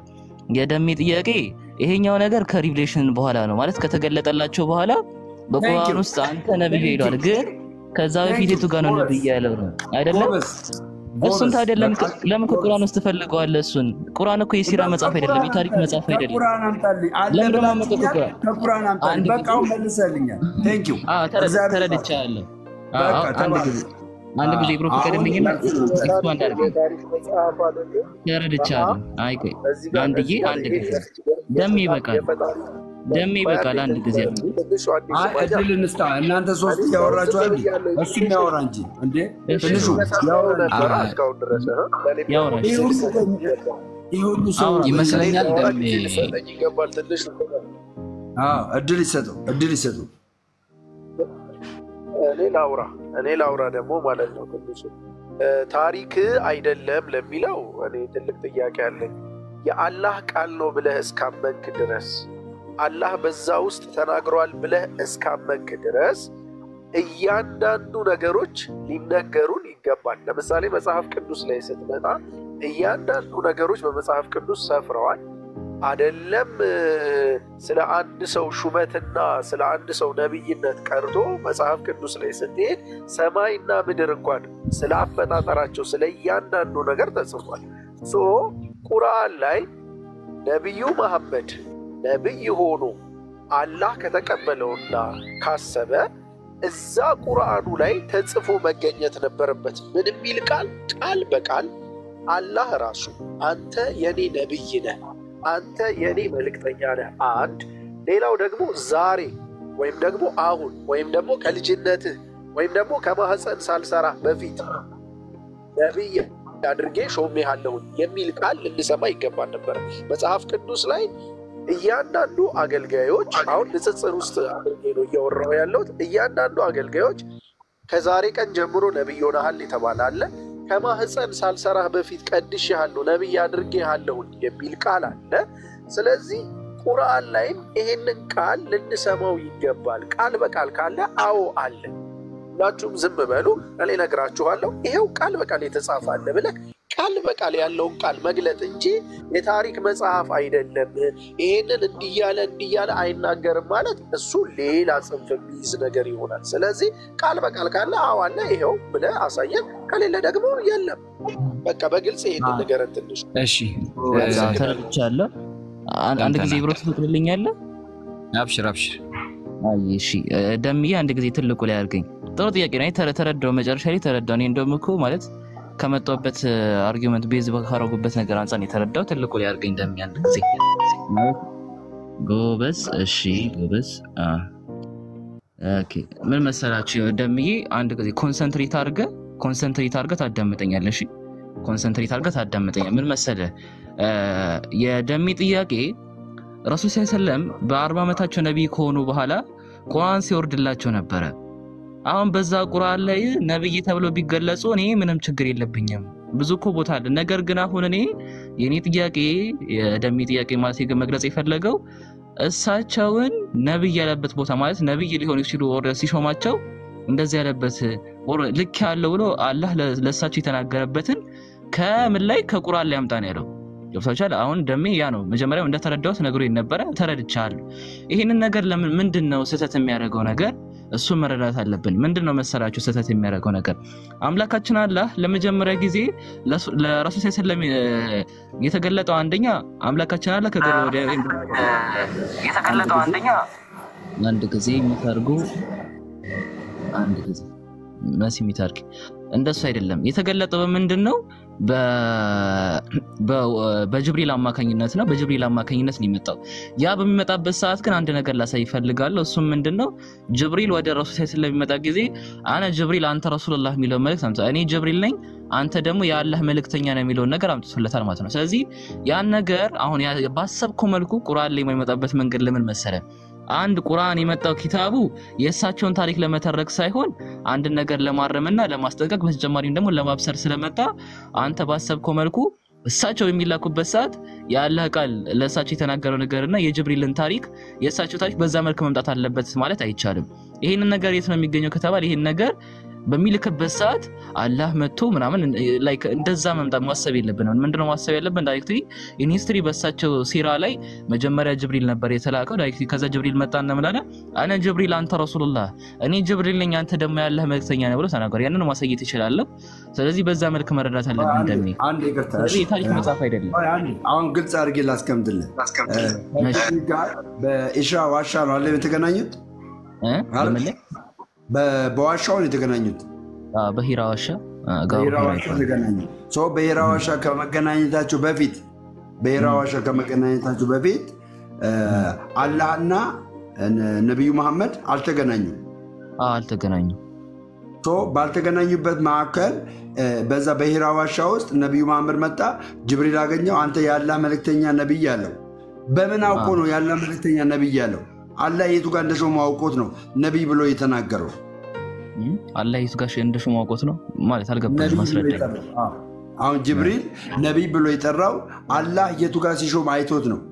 የደሜ ጥያቄ ይሄኛው ነገር ከሪቭሌሽን በኋላ ነው ማለት ከተገለጠላቸው በኋላ በቁርአን ውስጥ አንተ ነብይ ይሏል። ግን ከዛ በፊት የቱ ጋር ነው ነብይ ያለው ነው አይደለም? እሱን ታዲያ ለምን ለምን ከቁርአን ውስጥ ትፈልገዋለህ? እሱን ቁርአን እኮ የሲራ መጽሐፍ አይደለም፣ የታሪክ መጽሐፍ አይደለም። ከቁርአን አምጣልኝ አለ ለምን ደግሞ ብላችሁ አመጣህ ከቁርአን? ከቁርአን አምጣልኝ። አንድ በቃ አሁን መልሰልኛል። ቴንክ ዩ አዎ ተረ- እግዚአብሔር ተረድቻለሁ። አዎ በቃ አዎ፣ አንድ ተባረክ። ጊዜ አንድ ጊዜ ብሮ አሁን ፍቀድልኝና ኤክስፓንድ አድርግ። የታሪክ መጽሐፍ አይደለም። ተረድቻለሁ። አይ ቆይ እዚህ ጋር አንድዬ እዚህ ጋር አንድ ይሄ ጊዜ ደሜ ይበቃል፣ የፈጣሪ ደሜ ይበቃል። አንድ ጊዜ ትንሹ አንዴ አይ ስማኛ እድል እንስጣ። እናንተ ሶስት እያወራችሁ አይደል? እሱ የሚያወራ እንጂ እንዴ ትንሹ ያወራ እንጂ። ነበረ እስካሁን ድረስ እ? ለእኔ ያወራ ይህ ሁሉ ይህ ሁሉ ሰው አውራ። ይመስለኛል ደሜ ሊሰጠኝ ይገባል። ትንሽ አዎ፣ እድል ይሰጠው፣ እድል ይሰጠው። እኔ ላውራ እኔ ላውራ ደግሞ ማለት ነው ትንሹ እ፣ ታሪክ አይደለም ለሚለው እኔ ትልቅ ጥያቄ አለኝ። የአላህ ቃል ነው ብለህ እስካመንክ ድረስ አላህ በዛ ውስጥ ተናግሯል ብለህ እስካመንክ ድረስ እያንዳንዱ ነገሮች ሊነገሩን ይገባል። ለምሳሌ መጽሐፍ ቅዱስ ላይ ስትመጣ እያንዳንዱ ነገሮች በመጽሐፍ ቅዱስ ሰፍረዋል። አደለም እ፣ ስለ አንድ ሰው ሹመትና ስለ አንድ ሰው ነቢይነት ቀርቶ መጽሐፍ ቅዱስ ላይ ስትሄድ ሰማይና ምድር እንኳን ስለ አፈጣጠራቸው ስለ እያንዳንዱ ነገር ተጽፏል። ሶ ቁርአን ላይ ነቢዩ መሐመድ ነቢይ ሆኖ አላህ ከተቀበለውና ካሰበ እዛ ቁርአኑ ላይ ተጽፎ መገኘት ነበረበት። ምን የሚል ቃል? ቃል በቃል አላህ ራሱ አንተ የኔ ነቢይ ነህ፣ አንተ የኔ መልእክተኛ ነህ። አንድ ሌላው ደግሞ ዛሬ ወይም ደግሞ አሁን ወይም ደግሞ ከልጅነትህ ወይም ደግሞ ከማህፀን ሳልሰራ በፊት ነቢይ አድርጌ ሾሜሃለሁኝ የሚል ቃል ልንሰማ ይገባል ነበረ። መጽሐፍ ቅዱስ ላይ እያንዳንዱ አገልጋዮች አሁን ንጽጽር ውስጥ አድርጌ ነው እያወራሁ ያለሁት። እያንዳንዱ አገልጋዮች ከዛሬ ቀን ጀምሮ ነቢይ ሆነሃል የተባለ አለ። ከማህፀን ሳልሰራህ በፊት ቀድሼሃለሁ፣ ነቢይ አድርጌሃለሁኝ የሚል ቃል አለ። ስለዚህ ቁርአን ላይም ይሄንን ቃል ልንሰማው ይገባል። ቃል በቃል ካለ አዎ አለ። ሁላችሁም ዝም በሉ፣ እኔ እነግራችኋለሁ። ይሄው ቃል በቃል የተጻፈ አለ ብለህ ቃል በቃል ያለውን ቃል መግለጥ እንጂ የታሪክ መጽሐፍ አይደለም፣ ይሄንን እንዲያለ እንዲያለ አይናገርም ማለት እሱ ሌላ ጽንፍ የሚይዝ ነገር ይሆናል። ስለዚህ ቃል በቃል ካለ አዎ አለ ይሄው ብለህ አሳየን፣ ከሌለ ደግሞ የለም። በቃ በግልጽ ይሄንን ነገር ትንሽ እሺ ተረድቻለሁ። አን- አንድ ጊዜ ብሮ ትፈቅድልኛለህ? አብሽር አብሽር። አይ እሺ እ፣ ደምዬ አንድ ጊዜ ትልቁ ላይ አድርገኝ። ጥሩ ጥያቄ ነው። እኔ ተረ- ተረዳው፣ መጨረሻ ላይ ተረዳው። እኔ እንደውም እኮ ማለት ከመጣሁበት አርጊመንት ቤዝ ካረጉበት ነገር አንጻር ነው የተረዳው። ትልቁ ላይ አድርገኝ ደምዬ አንድ ጊዜ ማለት ጎበዝ። እሺ ጎበዝ። አ፣ ኦኬ ምን መሰላችሁ ደምዬ፣ አንድ ጊዜ ኮንሰንትሬት አድርገህ ኮንሰንትሬት አድርገህ ታዳምጠኛለህ። እሺ ኮንሰንትሬት አድርገህ ታዳምጠኛለህ። ምን መሰለህ እ፣ የደሚ ጥያቄ ረሱል ስ ሰለም በአርባ ዓመታቸው ነቢይ ከሆኑ በኋላ ቁርአን ሲወርድላቸው ነበረ። አሁን በዛ ቁርአን ላይ ነቢይ ተብለው ቢገለጹ እኔ ምንም ችግር የለብኝም። ብዙ እኮ ቦታ አለ። ነገር ግን አሁን እኔ የእኔ ጥያቄ የደሚ ጥያቄ ማለት ግን መግለጽ የፈለገው እሳቸውን ነቢይ ያለበት ቦታ ማለት ነቢይ ሊሆኑ ሲሉ ኦርደር ሲሾማቸው እንደዚህ ያለበት ኦር- ልክ ያለው ብሎ አላህ ለ- ለእሳቸው የተናገረበትን ከምን ላይ ከቁርአን ላይ አምጣ ነው ያለው። ገብታችኋል? አሁን ደሜ ያ ነው መጀመሪያም እንደተረዳሁት ነግሮ ነበረ ተረድቻለሁ። ይህንን ነገር ለምን ምንድን ነው ስህተት የሚያደርገው ነገር እሱን መረዳት አለብን። ምንድን ነው መሰላችሁ ስህተት የሚያደርገው ነገር አምላካችን አላህ ለመጀመሪያ ጊዜ ለሱ- ለረሱል ስ ሰለም የተገለጠው አንደኛ አምላካችን አላህ ከገር ወደ የተገለጠው አንደኛ አንድ ጊዜ የሚታርጉ አንድ ጊዜ መሲ የሚታርግ እንደሱ አይደለም። የተገለጠው በምንድን ነው? በ- በ- በጅብሪል አማካኝነት ነው። በጅብሪል አማካኝነት ነው የመጣው። ያ በሚመጣበት ሰዓት ግን አንድ ነገር ላሳይ ይፈልጋለሁ። እሱም ምንድን ነው? ጅብሪል ወደ ረሱል ስ ስለሚመጣ ጊዜ አነ ጅብሪል አንተ ረሱልላህ የሚለውን መልእክት አምጥቷል። እኔ ጅብሪል ነኝ አንተ ደግሞ የአላህ መልእክተኛ ነው የሚለውን ነገር አምጥቶለታል ማለት ነው። ስለዚህ ያን ነገር አሁን ያ- ባሰብከው መልኩ ቁርአን ላይ የማይመጣበት መንገድ ለምን መሰለ? አንድ ቁርአን የመጣው ኪታቡ የእሳቸውን ታሪክ ለመተረክ ሳይሆን አንድን ነገር ለማረምና ለማስጠንቀቅ በተጨማሪም ደግሞ ለማብሰር ስለመጣ አንተ ባሰብከው መልኩ እሳቸው የሚላኩበት ሰዓት የአላህ ቃል ለእሳቸው የተናገረው ነገርና የጅብሪልን ታሪክ የእሳቸው ታሪክ በዛ መልክ መምጣት አለበት ማለት አይቻልም። ይህንን ነገር የት ነው የሚገኘው ከተባለ ይህን ነገር በሚልክበት ሰዓት አላህ መጥቶ ምናምን ላይክ እንደዛ መምጣት ማሰብ የለብንም። ምንድነው ማሰብ ያለብን? ዳይሬክትሊ ኢንሂስትሪ በሳቸው ሲራ ላይ መጀመሪያ ጅብሪል ነበር የተላከው። ዳይሬክትሊ ከዛ ጅብሪል መጣ እንምላለ አነ ጅብሪል አንተ ረሱሉላህ፣ እኔ ጅብሪል ነኝ አንተ ደግሞ ያለህ መልክተኛ ነው ብሎ ተናገሩ። ያንን ማሳየት ይችላለሁ። ስለዚህ በዛ መልክ መረዳት አለብን እንደሚ አንድ ይቅርታ፣ ስለዚህ የታሪክ መጽሐፍ አይደለም። አሁን ግልጽ አድርጌ ላስቀምጥልህ። ጋር በኢሻ ዋሻ ነው አለ የተገናኙት። በዋሻው ነው የተገናኙት። በሂራ ዋሻ በሂራ ዋሻ ተገናኙ። በሂራ ዋሻ ከመገናኘታቸው በፊት በሂራ ዋሻ ከመገናኘታቸው በፊት አላህና ነቢዩ መሐመድ አልተገናኙም አልተገናኙም። ባልተገናኙበት መካከል በዛ በሂራ ዋሻ ውስጥ ነቢዩ መሐመድ መጣ፣ ጅብሪል አገኘው። አንተ የአላህ መልእክተኛ ነቢይ አለው። በምን አውቆ ነው የአላህ መልእክተኛ ነቢይ አለው? አላህ የቱ ጋር እንደሾመው አውቆት ነው ነቢይ ብሎ የተናገረው። አላህ የቱ ጋር እንደሾመው አውቆት ነው ማለት አልገባኝም። ማስረዳኝ። አሁን ጅብሪል ነቢይ ብሎ የጠራው አላህ የቱ ጋር ሲሾም አይቶት ነው።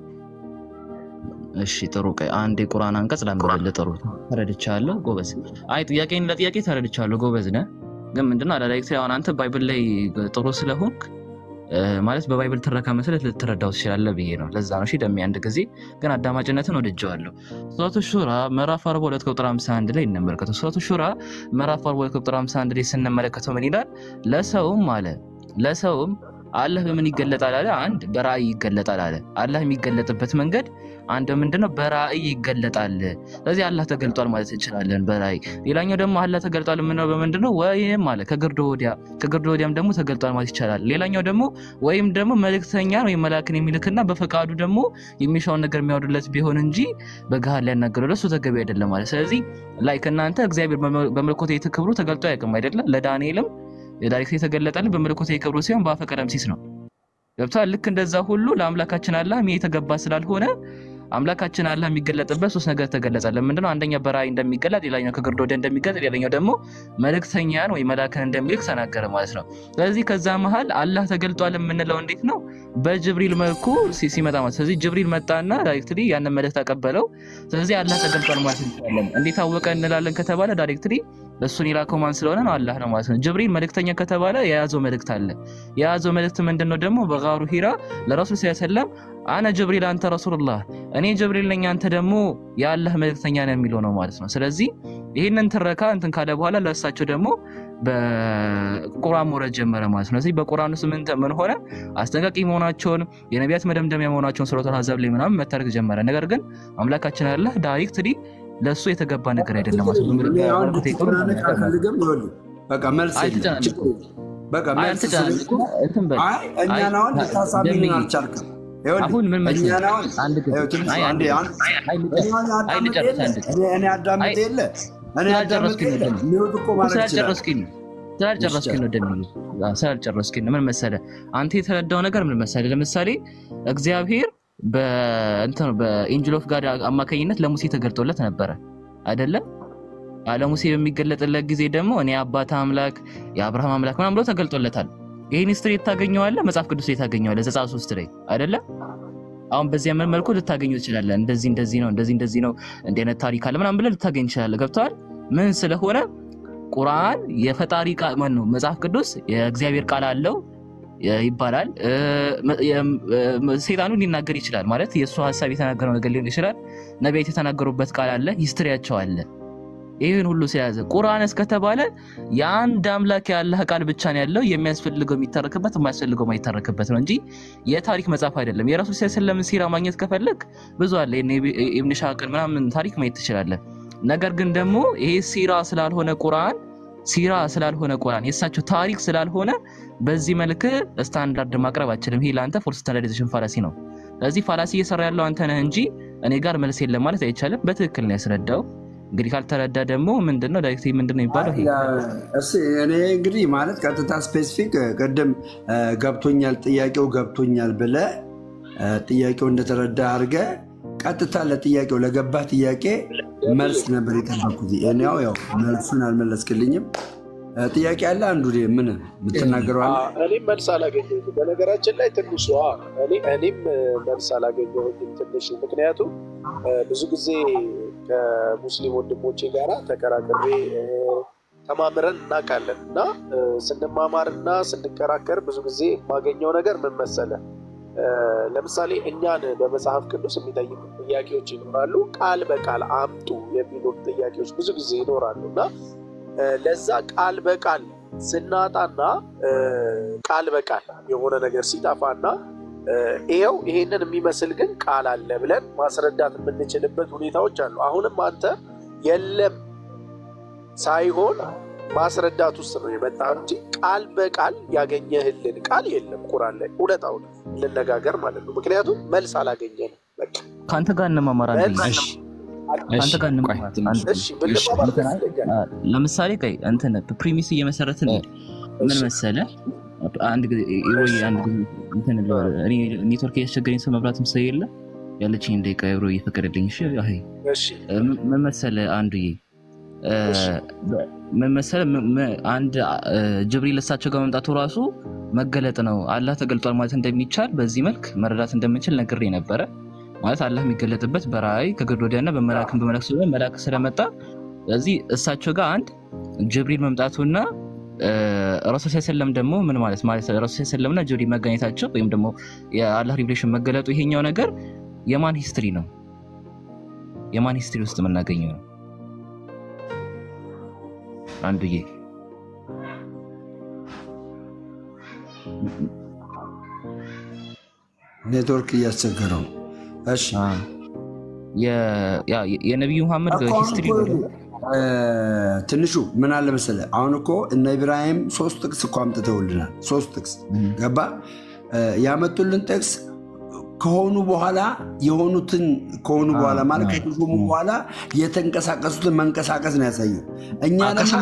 እሺ ጥሩ ቆይ አንድ የቁርአን አንቀጽ ላንብብልህ። ጥሩ ተረድቻለሁ፣ ጎበዝ። አይ ጥያቄን ለጥያቄ ተረድቻለሁ፣ ጎበዝ ነህ። ግን ምንድነው አላዳይክት አሁን አንተ ባይብል ላይ ጥሩ ስለሆንክ ማለት በባይብል ትረካ መሰረት ልትረዳው ትችላለህ ብዬ ነው። ለዛ ነው ደሜ አንድ ጊዜ ግን አዳማጭነትን ወድጀዋለሁ። ሱረቱ ሹራ ምዕራፍ 42 ቁጥር 51 ላይ እንመለከተው። ሱረቱ ሹራ ምዕራፍ 42 ቁጥር 51 ላይ ስንመለከተው ምን ይላል? ለሰውም አለ ለሰውም አላህ በምን ይገለጣል አለ? አንድ በራእይ ይገለጣል አለ። አላህ የሚገለጥበት መንገድ አንድ ምንድነው? በራእይ ይገለጣል። ስለዚህ አላህ ተገልጧል ማለት እንችላለን በራእይ። ሌላኛው ደግሞ አላህ ተገልጧል የምንለው በምንድነው? ወይም አለ ከግርዶ ወዲያ ከግርዶ ወዲያም ደግሞ ተገልጧል ማለት ይቻላል። ሌላኛው ደግሞ ወይም ደግሞ መልእክተኛን ወይም መልአክን የሚልክና በፈቃዱ ደግሞ የሚሻውን ነገር የሚያወርድለት ቢሆን እንጂ በገሃድ ሊያናገረው ለሱ ተገቢ አይደለም ማለት። ስለዚህ ላይ ከእናንተ እግዚአብሔር በመለኮታዊ ክብሩ ተገልጦ አያውቅም አይደለም። ለዳንኤልም የዳይሬክት የተገለጠልን በመለኮታዊ ክብሩ ሲሆን በአፈ ቀለምሲስ ነው። ገብቷል። ልክ እንደዛ ሁሉ ለአምላካችን አላህ የተገባ ስላልሆነ አምላካችን አላህ የሚገለጥበት ሶስት ነገር ተገለጸልን። ምንድነው? አንደኛ በራእይ እንደሚገለጥ፣ ሌላኛው ከግርዶ ወዲያ እንደሚገለጥ፣ ሌላኛው ደግሞ መልእክተኛን ወይ መላክን እንደሚልክ ተናገረ ማለት ነው። ስለዚህ ከዛ መሀል አላህ ተገልጧል የምንለው እንዴት ነው? በጅብሪል መልኩ ሲመጣ ማለት ስለዚህ ጅብሪል መጣና ዳይሬክትሊ ያንን መልእክት አቀበለው። ስለዚህ አላህ ተገልጧል ማለት እንችላለን። እንዴት አወቀ እንላለን ከተባለ ዳይሬክትሊ እሱን የላከው ማን ስለሆነ ነው? አላህ ነው ማለት ነው። ጅብሪል መልእክተኛ ከተባለ የያዘው መልእክት አለ። የያዘው መልእክት ምንድን ነው ደግሞ? በጋሩ ሂራ ለረሱል ሰለም አነ ጅብሪል አንተ ረሱሉላህ፣ እኔ ጅብሪል ነኝ አንተ ደግሞ የአላህ መልእክተኛ ነው የሚለው ነው ማለት ነው። ስለዚህ ይህንን ትረካ እንትን ካለ በኋላ ለእሳቸው ደግሞ በቁርአን መውረድ ጀመረ ማለት ነው። ስለዚህ በቁርአን ውስጥ ምን ምን ሆነ? አስጠንቃቂ መሆናቸውን የነቢያት መደምደሚያ መሆናቸውን ሱረቱል አሕዛብ ላይ ምናምን መታረክ ጀመረ። ነገር ግን አምላካችን አላህ ዳይሬክትሊ ለእሱ የተገባ ነገር አይደለም ማለት ነው። በቃ መልስ በቃ መልስ እኛን አሁን ልታሳምኑን አልቻልክም። አሁን ምን መሰለህ እኔ አዳምጥ የለ እኔ አዳምጥ የለ ሚወት እኮ ማለት ስላልጨረስክኝ ስላልጨረስክኝ ነው ደሚሉ ስላልጨረስክኝ ነው። ምን መሰለህ አንተ የተረዳው ነገር ምን መሰለህ፣ ለምሳሌ እግዚአብሔር በኤንጅል ኦፍ ጋድ አማካኝነት ለሙሴ ተገልጦለት ነበረ አይደለም? ለሙሴ በሚገለጥለት ጊዜ ደግሞ እኔ አባት አምላክ የአብርሃም አምላክ ምናምን ብሎ ተገልጦለታል። ይህን ስትሪ ታገኘዋለህ፣ መጽሐፍ ቅዱስ ላይ ታገኘዋለህ፣ ዘጸአት ሶስት ላይ አይደለም? አሁን በዚህ ምን መልኩ ልታገኙ ትችላለህ። እንደዚህ እንደዚህ ነው እንደዚህ እንደዚህ ነው እንዲህ አይነት ታሪክ አለ ምናምን ብለህ ልታገኝ ትችላለህ። ገብተዋል? ምን ስለሆነ ቁርአን የፈጣሪ ቃል ማን ነው? መጽሐፍ ቅዱስ የእግዚአብሔር ቃል አለው ይባላል። ሴጣኑ ሊናገር ይችላል ማለት የእሱ ሀሳብ የተናገረው ነገር ሊሆን ይችላል። ነቢያት የተናገሩበት ቃል አለ፣ ሂስትሪያቸው አለ። ይህን ሁሉ ስለያዘ ቁርአን እስከተባለ የአንድ አምላክ የአላህ ቃል ብቻ ነው ያለው። የሚያስፈልገው የሚተረክበት የማያስፈልገው የማይተረክበት ነው እንጂ የታሪክ መጽሐፍ አይደለም። የረሱል ሰለም ሲራ ማግኘት ከፈለግ ብዙ አለ። ኢብን ሻቅን ምናምን ታሪክ ማየት ትችላለህ። ነገር ግን ደግሞ ይሄ ሲራ ስላልሆነ ቁርአን ሲራ ስላልሆነ ቁርአን የእሳቸው ታሪክ ስላልሆነ በዚህ መልክ ስታንዳርድ ማቅረብ አችልም። ይሄ ለአንተ ፎር ስታንዳርዲዜሽን ፋላሲ ነው። ስለዚህ ፋላሲ እየሰራ ያለው አንተ ነህ እንጂ እኔ ጋር መልስ የለም ማለት አይቻልም። በትክክል ነው ያስረዳው። እንግዲህ ካልተረዳ ደግሞ ምንድነው ዳይሬክት ምንድን ነው የሚባለው? እኔ እንግዲህ ማለት ቀጥታ ስፔሲፊክ ቅድም ገብቶኛል፣ ጥያቄው ገብቶኛል ብለህ ጥያቄው እንደተረዳ አድርገህ ቀጥታ ለጥያቄው ለገባህ ጥያቄ መልስ ነበር የጠበኩት። እኔው ያው መልሱን አልመለስክልኝም። ጥያቄ አለ አንዱ ምን የምትናገረው አለ? እኔም መልስ አላገኘሁትም። በነገራችን ላይ ትንሿ እኔም መልስ አላገኘሁትም ትንሽ ምክንያቱም ብዙ ጊዜ ከሙስሊም ወንድሞቼ ጋራ ተከራክሬ ተማምረን እናውቃለን እና ስንማማርና ስንከራከር ብዙ ጊዜ የማገኘው ነገር ምን መሰለህ? ለምሳሌ እኛን በመጽሐፍ ቅዱስ የሚጠይቁ ጥያቄዎች ይኖራሉ። ቃል በቃል አምጡ የሚሉ ጥያቄዎች ብዙ ጊዜ ይኖራሉ እና ለዛ ቃል በቃል ስናጣና ቃል በቃል የሆነ ነገር ሲጠፋና ይኸው ይሄንን የሚመስል ግን ቃል አለ ብለን ማስረዳት የምንችልበት ሁኔታዎች አሉ። አሁንም አንተ የለም ሳይሆን ማስረዳት ውስጥ ነው የመጣ እንጂ ቃል በቃል ያገኘህልን ቃል የለም ቁራን ላይ እውነታውን ልነጋገር ማለት ነው። ምክንያቱም መልስ አላገኘንም። በቃ ከአንተ ጋር እንማማር አንድ ጊዜ ከአንተ ጋር እንማማር አንድ ጊዜ። እሺ ብንማማር ደስ ይለኛል። ለምሳሌ ቆይ እንትን ፕሪሚስ እየመሰረትን ምን መሰለ አንድ ጊዜ ወይ አንድ ጊዜ እንትን ልበል፣ እኔ ኔትወርክ እያስቸገረኝ ሰው መብራትም ስለሌለ ያለችኝ ደቂቃ ብሮ እየፈቀደልኝ እሺ አይ እሺ ምን መሰለ አንዱዬ ምን መሰለ አንድ ጅብሪል እሳቸው ጋር መምጣቱ ራሱ መገለጥ ነው። አላህ ተገልጧል ማለት እንደሚቻል በዚህ መልክ መረዳት እንደምንችል ነግሬ ነበረ። ማለት አላህ የሚገለጥበት በራእይ ከግድ ወዲያና በመላክም በመላክ ስለሆነ መላክ ስለመጣ ስለዚህ እሳቸው ጋር አንድ ጅብሪል መምጣቱና ረሱል ሰለም ደግሞ ምን ማለት ማለት ረሱል ሰለምና ጅብሪል መገኘታቸው ወይም ደግሞ የአላህ ሪቪሌሽን መገለጡ ይሄኛው ነገር የማን ሂስትሪ ነው? የማን ሂስትሪ ውስጥ የምናገኘው ነው? አንዱዬ ኔትወርክ እያስቸገረው ነው። እሺ የነቢዩ መሐመድ ሂስትሪ ትንሹ ምን አለ መሰለህ፣ አሁን እኮ እነ ኢብራሂም ሶስት ጥቅስ እኮ አምጥተውልናል። ሶስት ጥቅስ ገባ ያመጡልን ጥቅስ ከሆኑ በኋላ የሆኑትን ከሆኑ በኋላ ማለት ከተሾሙ በኋላ የተንቀሳቀሱትን መንቀሳቀስ ነው ያሳየው። እኛ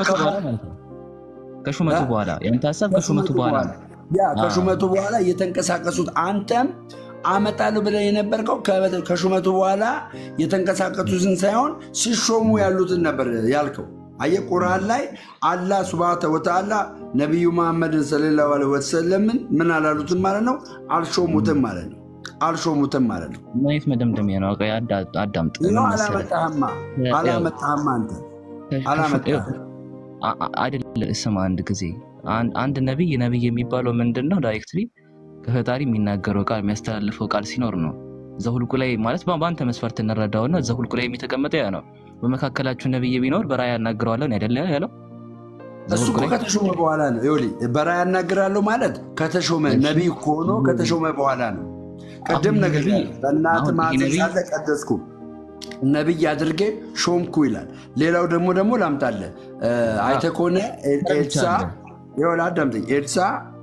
ከሹመቱ በኋላ ያንተ ሀሳብ ከሹመቱ በኋላ ያ ከሹመቱ በኋላ የተንቀሳቀሱት አንተም አመጣለሁ ብለህ የነበርከው ከሹመቱ በኋላ የተንቀሳቀሱትን ሳይሆን ሲሾሙ ያሉትን ነበር ያልከው። አየህ ቁርአን ላይ አላህ ሱብሃነሁ ወተዓላ ነቢዩ መሐመድን ሰለላሁ ዐለይሂ ወሰለምን ምን አላሉትም ማለት ነው፣ አልሾሙትም ማለት ነው አልሾሙትም ማለት ነው። ምን አይነት መደምደሚያ ነው? አዳምጥ። አላመጣህማ አላመጣህማ አንተ አላመጣህም አይደለ? ስማ አንድ ጊዜ አንድ ነቢይ ነቢይ የሚባለው ምንድን ነው? ዳይሬክትሊ ከፈጣሪ የሚናገረው ቃል የሚያስተላልፈው ቃል ሲኖር ነው። ዘሁልቁ ላይ ማለት በአንተ መስፈርት እንረዳውና ዘሁልቁ ላይ የተቀመጠ ያ ነው። በመካከላችሁ ነቢይ ቢኖር በራእይ ያናግረዋለን አይደለ ያለው እሱ እኮ ከተሾመ በኋላ ነው። ይኸውልህ በራእይ ያናግራለሁ ማለት ከተሾመ ነቢይ ሆኖ ከተሾመ በኋላ ነው። ቅድም ነገር በእናትህ ማኅፀን ሳለ ቀደስኩ ነቢይ አድርጌ ሾምኩ ይላል። ሌላው ደግሞ ደግሞ ላምጣልህ አይተህ ከሆነ ኤልሳ ይኸውልህ አዳምጠኝ ኤልሳ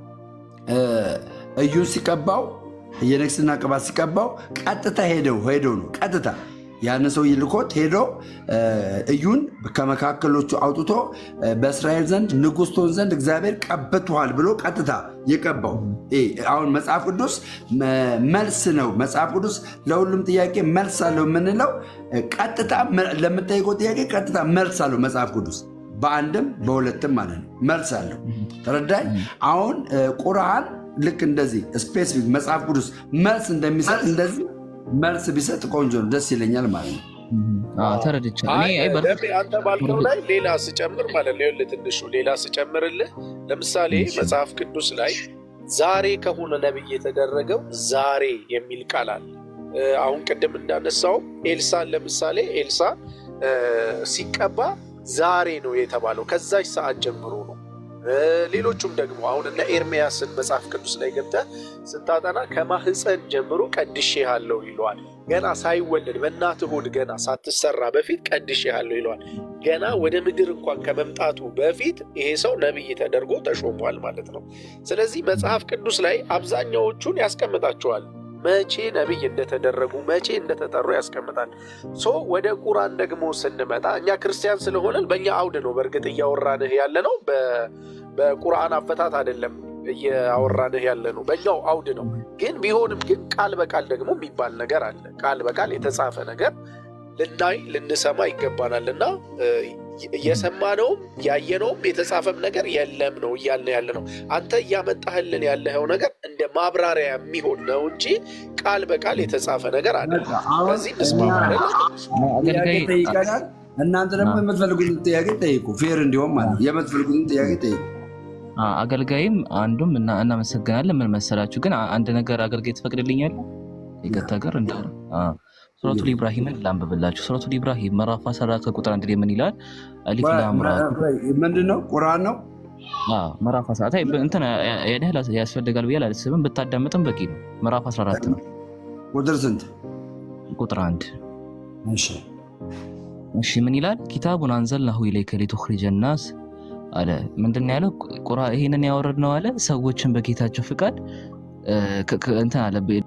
እዩን ሲቀባው የንግስና ቅባት ሲቀባው ቀጥታ ሄደው ሄደው ነው ቀጥታ ያን ሰው ይልኮት ሄዶ እዩን ከመካከሎቹ አውጥቶ በእስራኤል ዘንድ ንጉሥ ትሆን ዘንድ እግዚአብሔር ቀብቶሃል ብሎ ቀጥታ የቀባው። አሁን መጽሐፍ ቅዱስ መልስ ነው። መጽሐፍ ቅዱስ ለሁሉም ጥያቄ መልስ አለው የምንለው ቀጥታ ለምጠይቀው ጥያቄ ቀጥታ መልስ አለው መጽሐፍ ቅዱስ በአንድም በሁለትም ማለት ነው መልስ አለው። ተረዳኝ። አሁን ቁርአን ልክ እንደዚህ ስፔሲፊክ መጽሐፍ ቅዱስ መልስ እንደሚሰጥ እንደዚህ መልስ ቢሰጥ ቆንጆ ነው፣ ደስ ይለኛል ማለት ነው። ተረድቻለሁ። አንተ ባልከው ላይ ሌላ ስጨምር ማለት ነው ትንሹ ሌላ ስጨምርልህ፣ ለምሳሌ መጽሐፍ ቅዱስ ላይ ዛሬ ከሆነ ነቢይ የተደረገው ዛሬ የሚል ቃል አለ። አሁን ቅድም እንዳነሳው ኤልሳን ለምሳሌ ኤልሳ ሲቀባ ዛሬ ነው የተባለው፣ ከዛች ሰዓት ጀምሮ ነው። ሌሎቹም ደግሞ አሁን እነ ኤርሚያስን መጽሐፍ ቅዱስ ላይ ገብተህ ስታጠና ከማህፀን ጀምሮ ቀድሼሃለሁ ይለዋል። ገና ሳይወለድ በእናትህ ሆድ ገና ሳትሰራ በፊት ቀድሼሃለሁ ይለዋል። ገና ወደ ምድር እንኳን ከመምጣቱ በፊት ይሄ ሰው ነቢይ ተደርጎ ተሾሟል ማለት ነው። ስለዚህ መጽሐፍ ቅዱስ ላይ አብዛኛዎቹን ያስቀምጣቸዋል። መቼ ነቢይ እንደተደረጉ መቼ እንደተጠሩ ያስቀምጣል። ሶ ወደ ቁራን ደግሞ ስንመጣ እኛ ክርስቲያን ስለሆነን በእኛ አውድ ነው በእርግጥ እያወራንህ ያለ ነው። በቁርአን አፈታት አይደለም እያወራንህ ያለ ነው፣ በእኛው አውድ ነው። ግን ቢሆንም ግን ቃል በቃል ደግሞ የሚባል ነገር አለ። ቃል በቃል የተጻፈ ነገር ልናይ ልንሰማ ይገባናል እና የሰማነውም ያየነውም የተጻፈም ነገር የለም ነው እያልን ያለ ነው። አንተ እያመጣህልን ያለኸው ነገር እንደ ማብራሪያ የሚሆን ነው እንጂ ቃል በቃል የተጻፈ ነገር አለ። በዚህ እንስማማለን። እናንተ ደግሞ የምትፈልጉትን ጥያቄ ጠይቁ። ፌር እንዲሆን ማለት የምትፈልጉትን ጥያቄ ጠይቁ። አገልጋይም አንዱም እና- እናመሰግናለን። ምን መሰላችሁ ግን አ- አንድ ነገር አገልጋይ ትፈቅድልኛል? ይገታ ጋር እንደ ሱረቱል ኢብራሂምን ላንብብላችሁ። ሱረቱል ኢብራሂም ምዕራፍ 14 ከቁጥር አንድ ላይ ምን ይላል? አሊፍ ላም ራ ምንድን ነው? ቁርአን ነው። አዎ፣ ምዕራፍ 14 አይ እንትን ያን ያህል ያስፈልጋል ብዬ አላስብም። ብታዳምጥም በቂ ነው። ምዕራፍ 14 ነው ቁጥር ስንት? ቁጥር አንድ እሺ እሺ ምን ይላል? ኪታቡን አንዘልናሁ ኢለይከ ሊቱኽሪጀ ናስ አለ። ምንድን ነው ያለው? ቁራ ይህንን ያወረድነው አለ ሰዎችን በጌታቸው ፍቃድ እ፣ ከ- ከ- እንትን አለ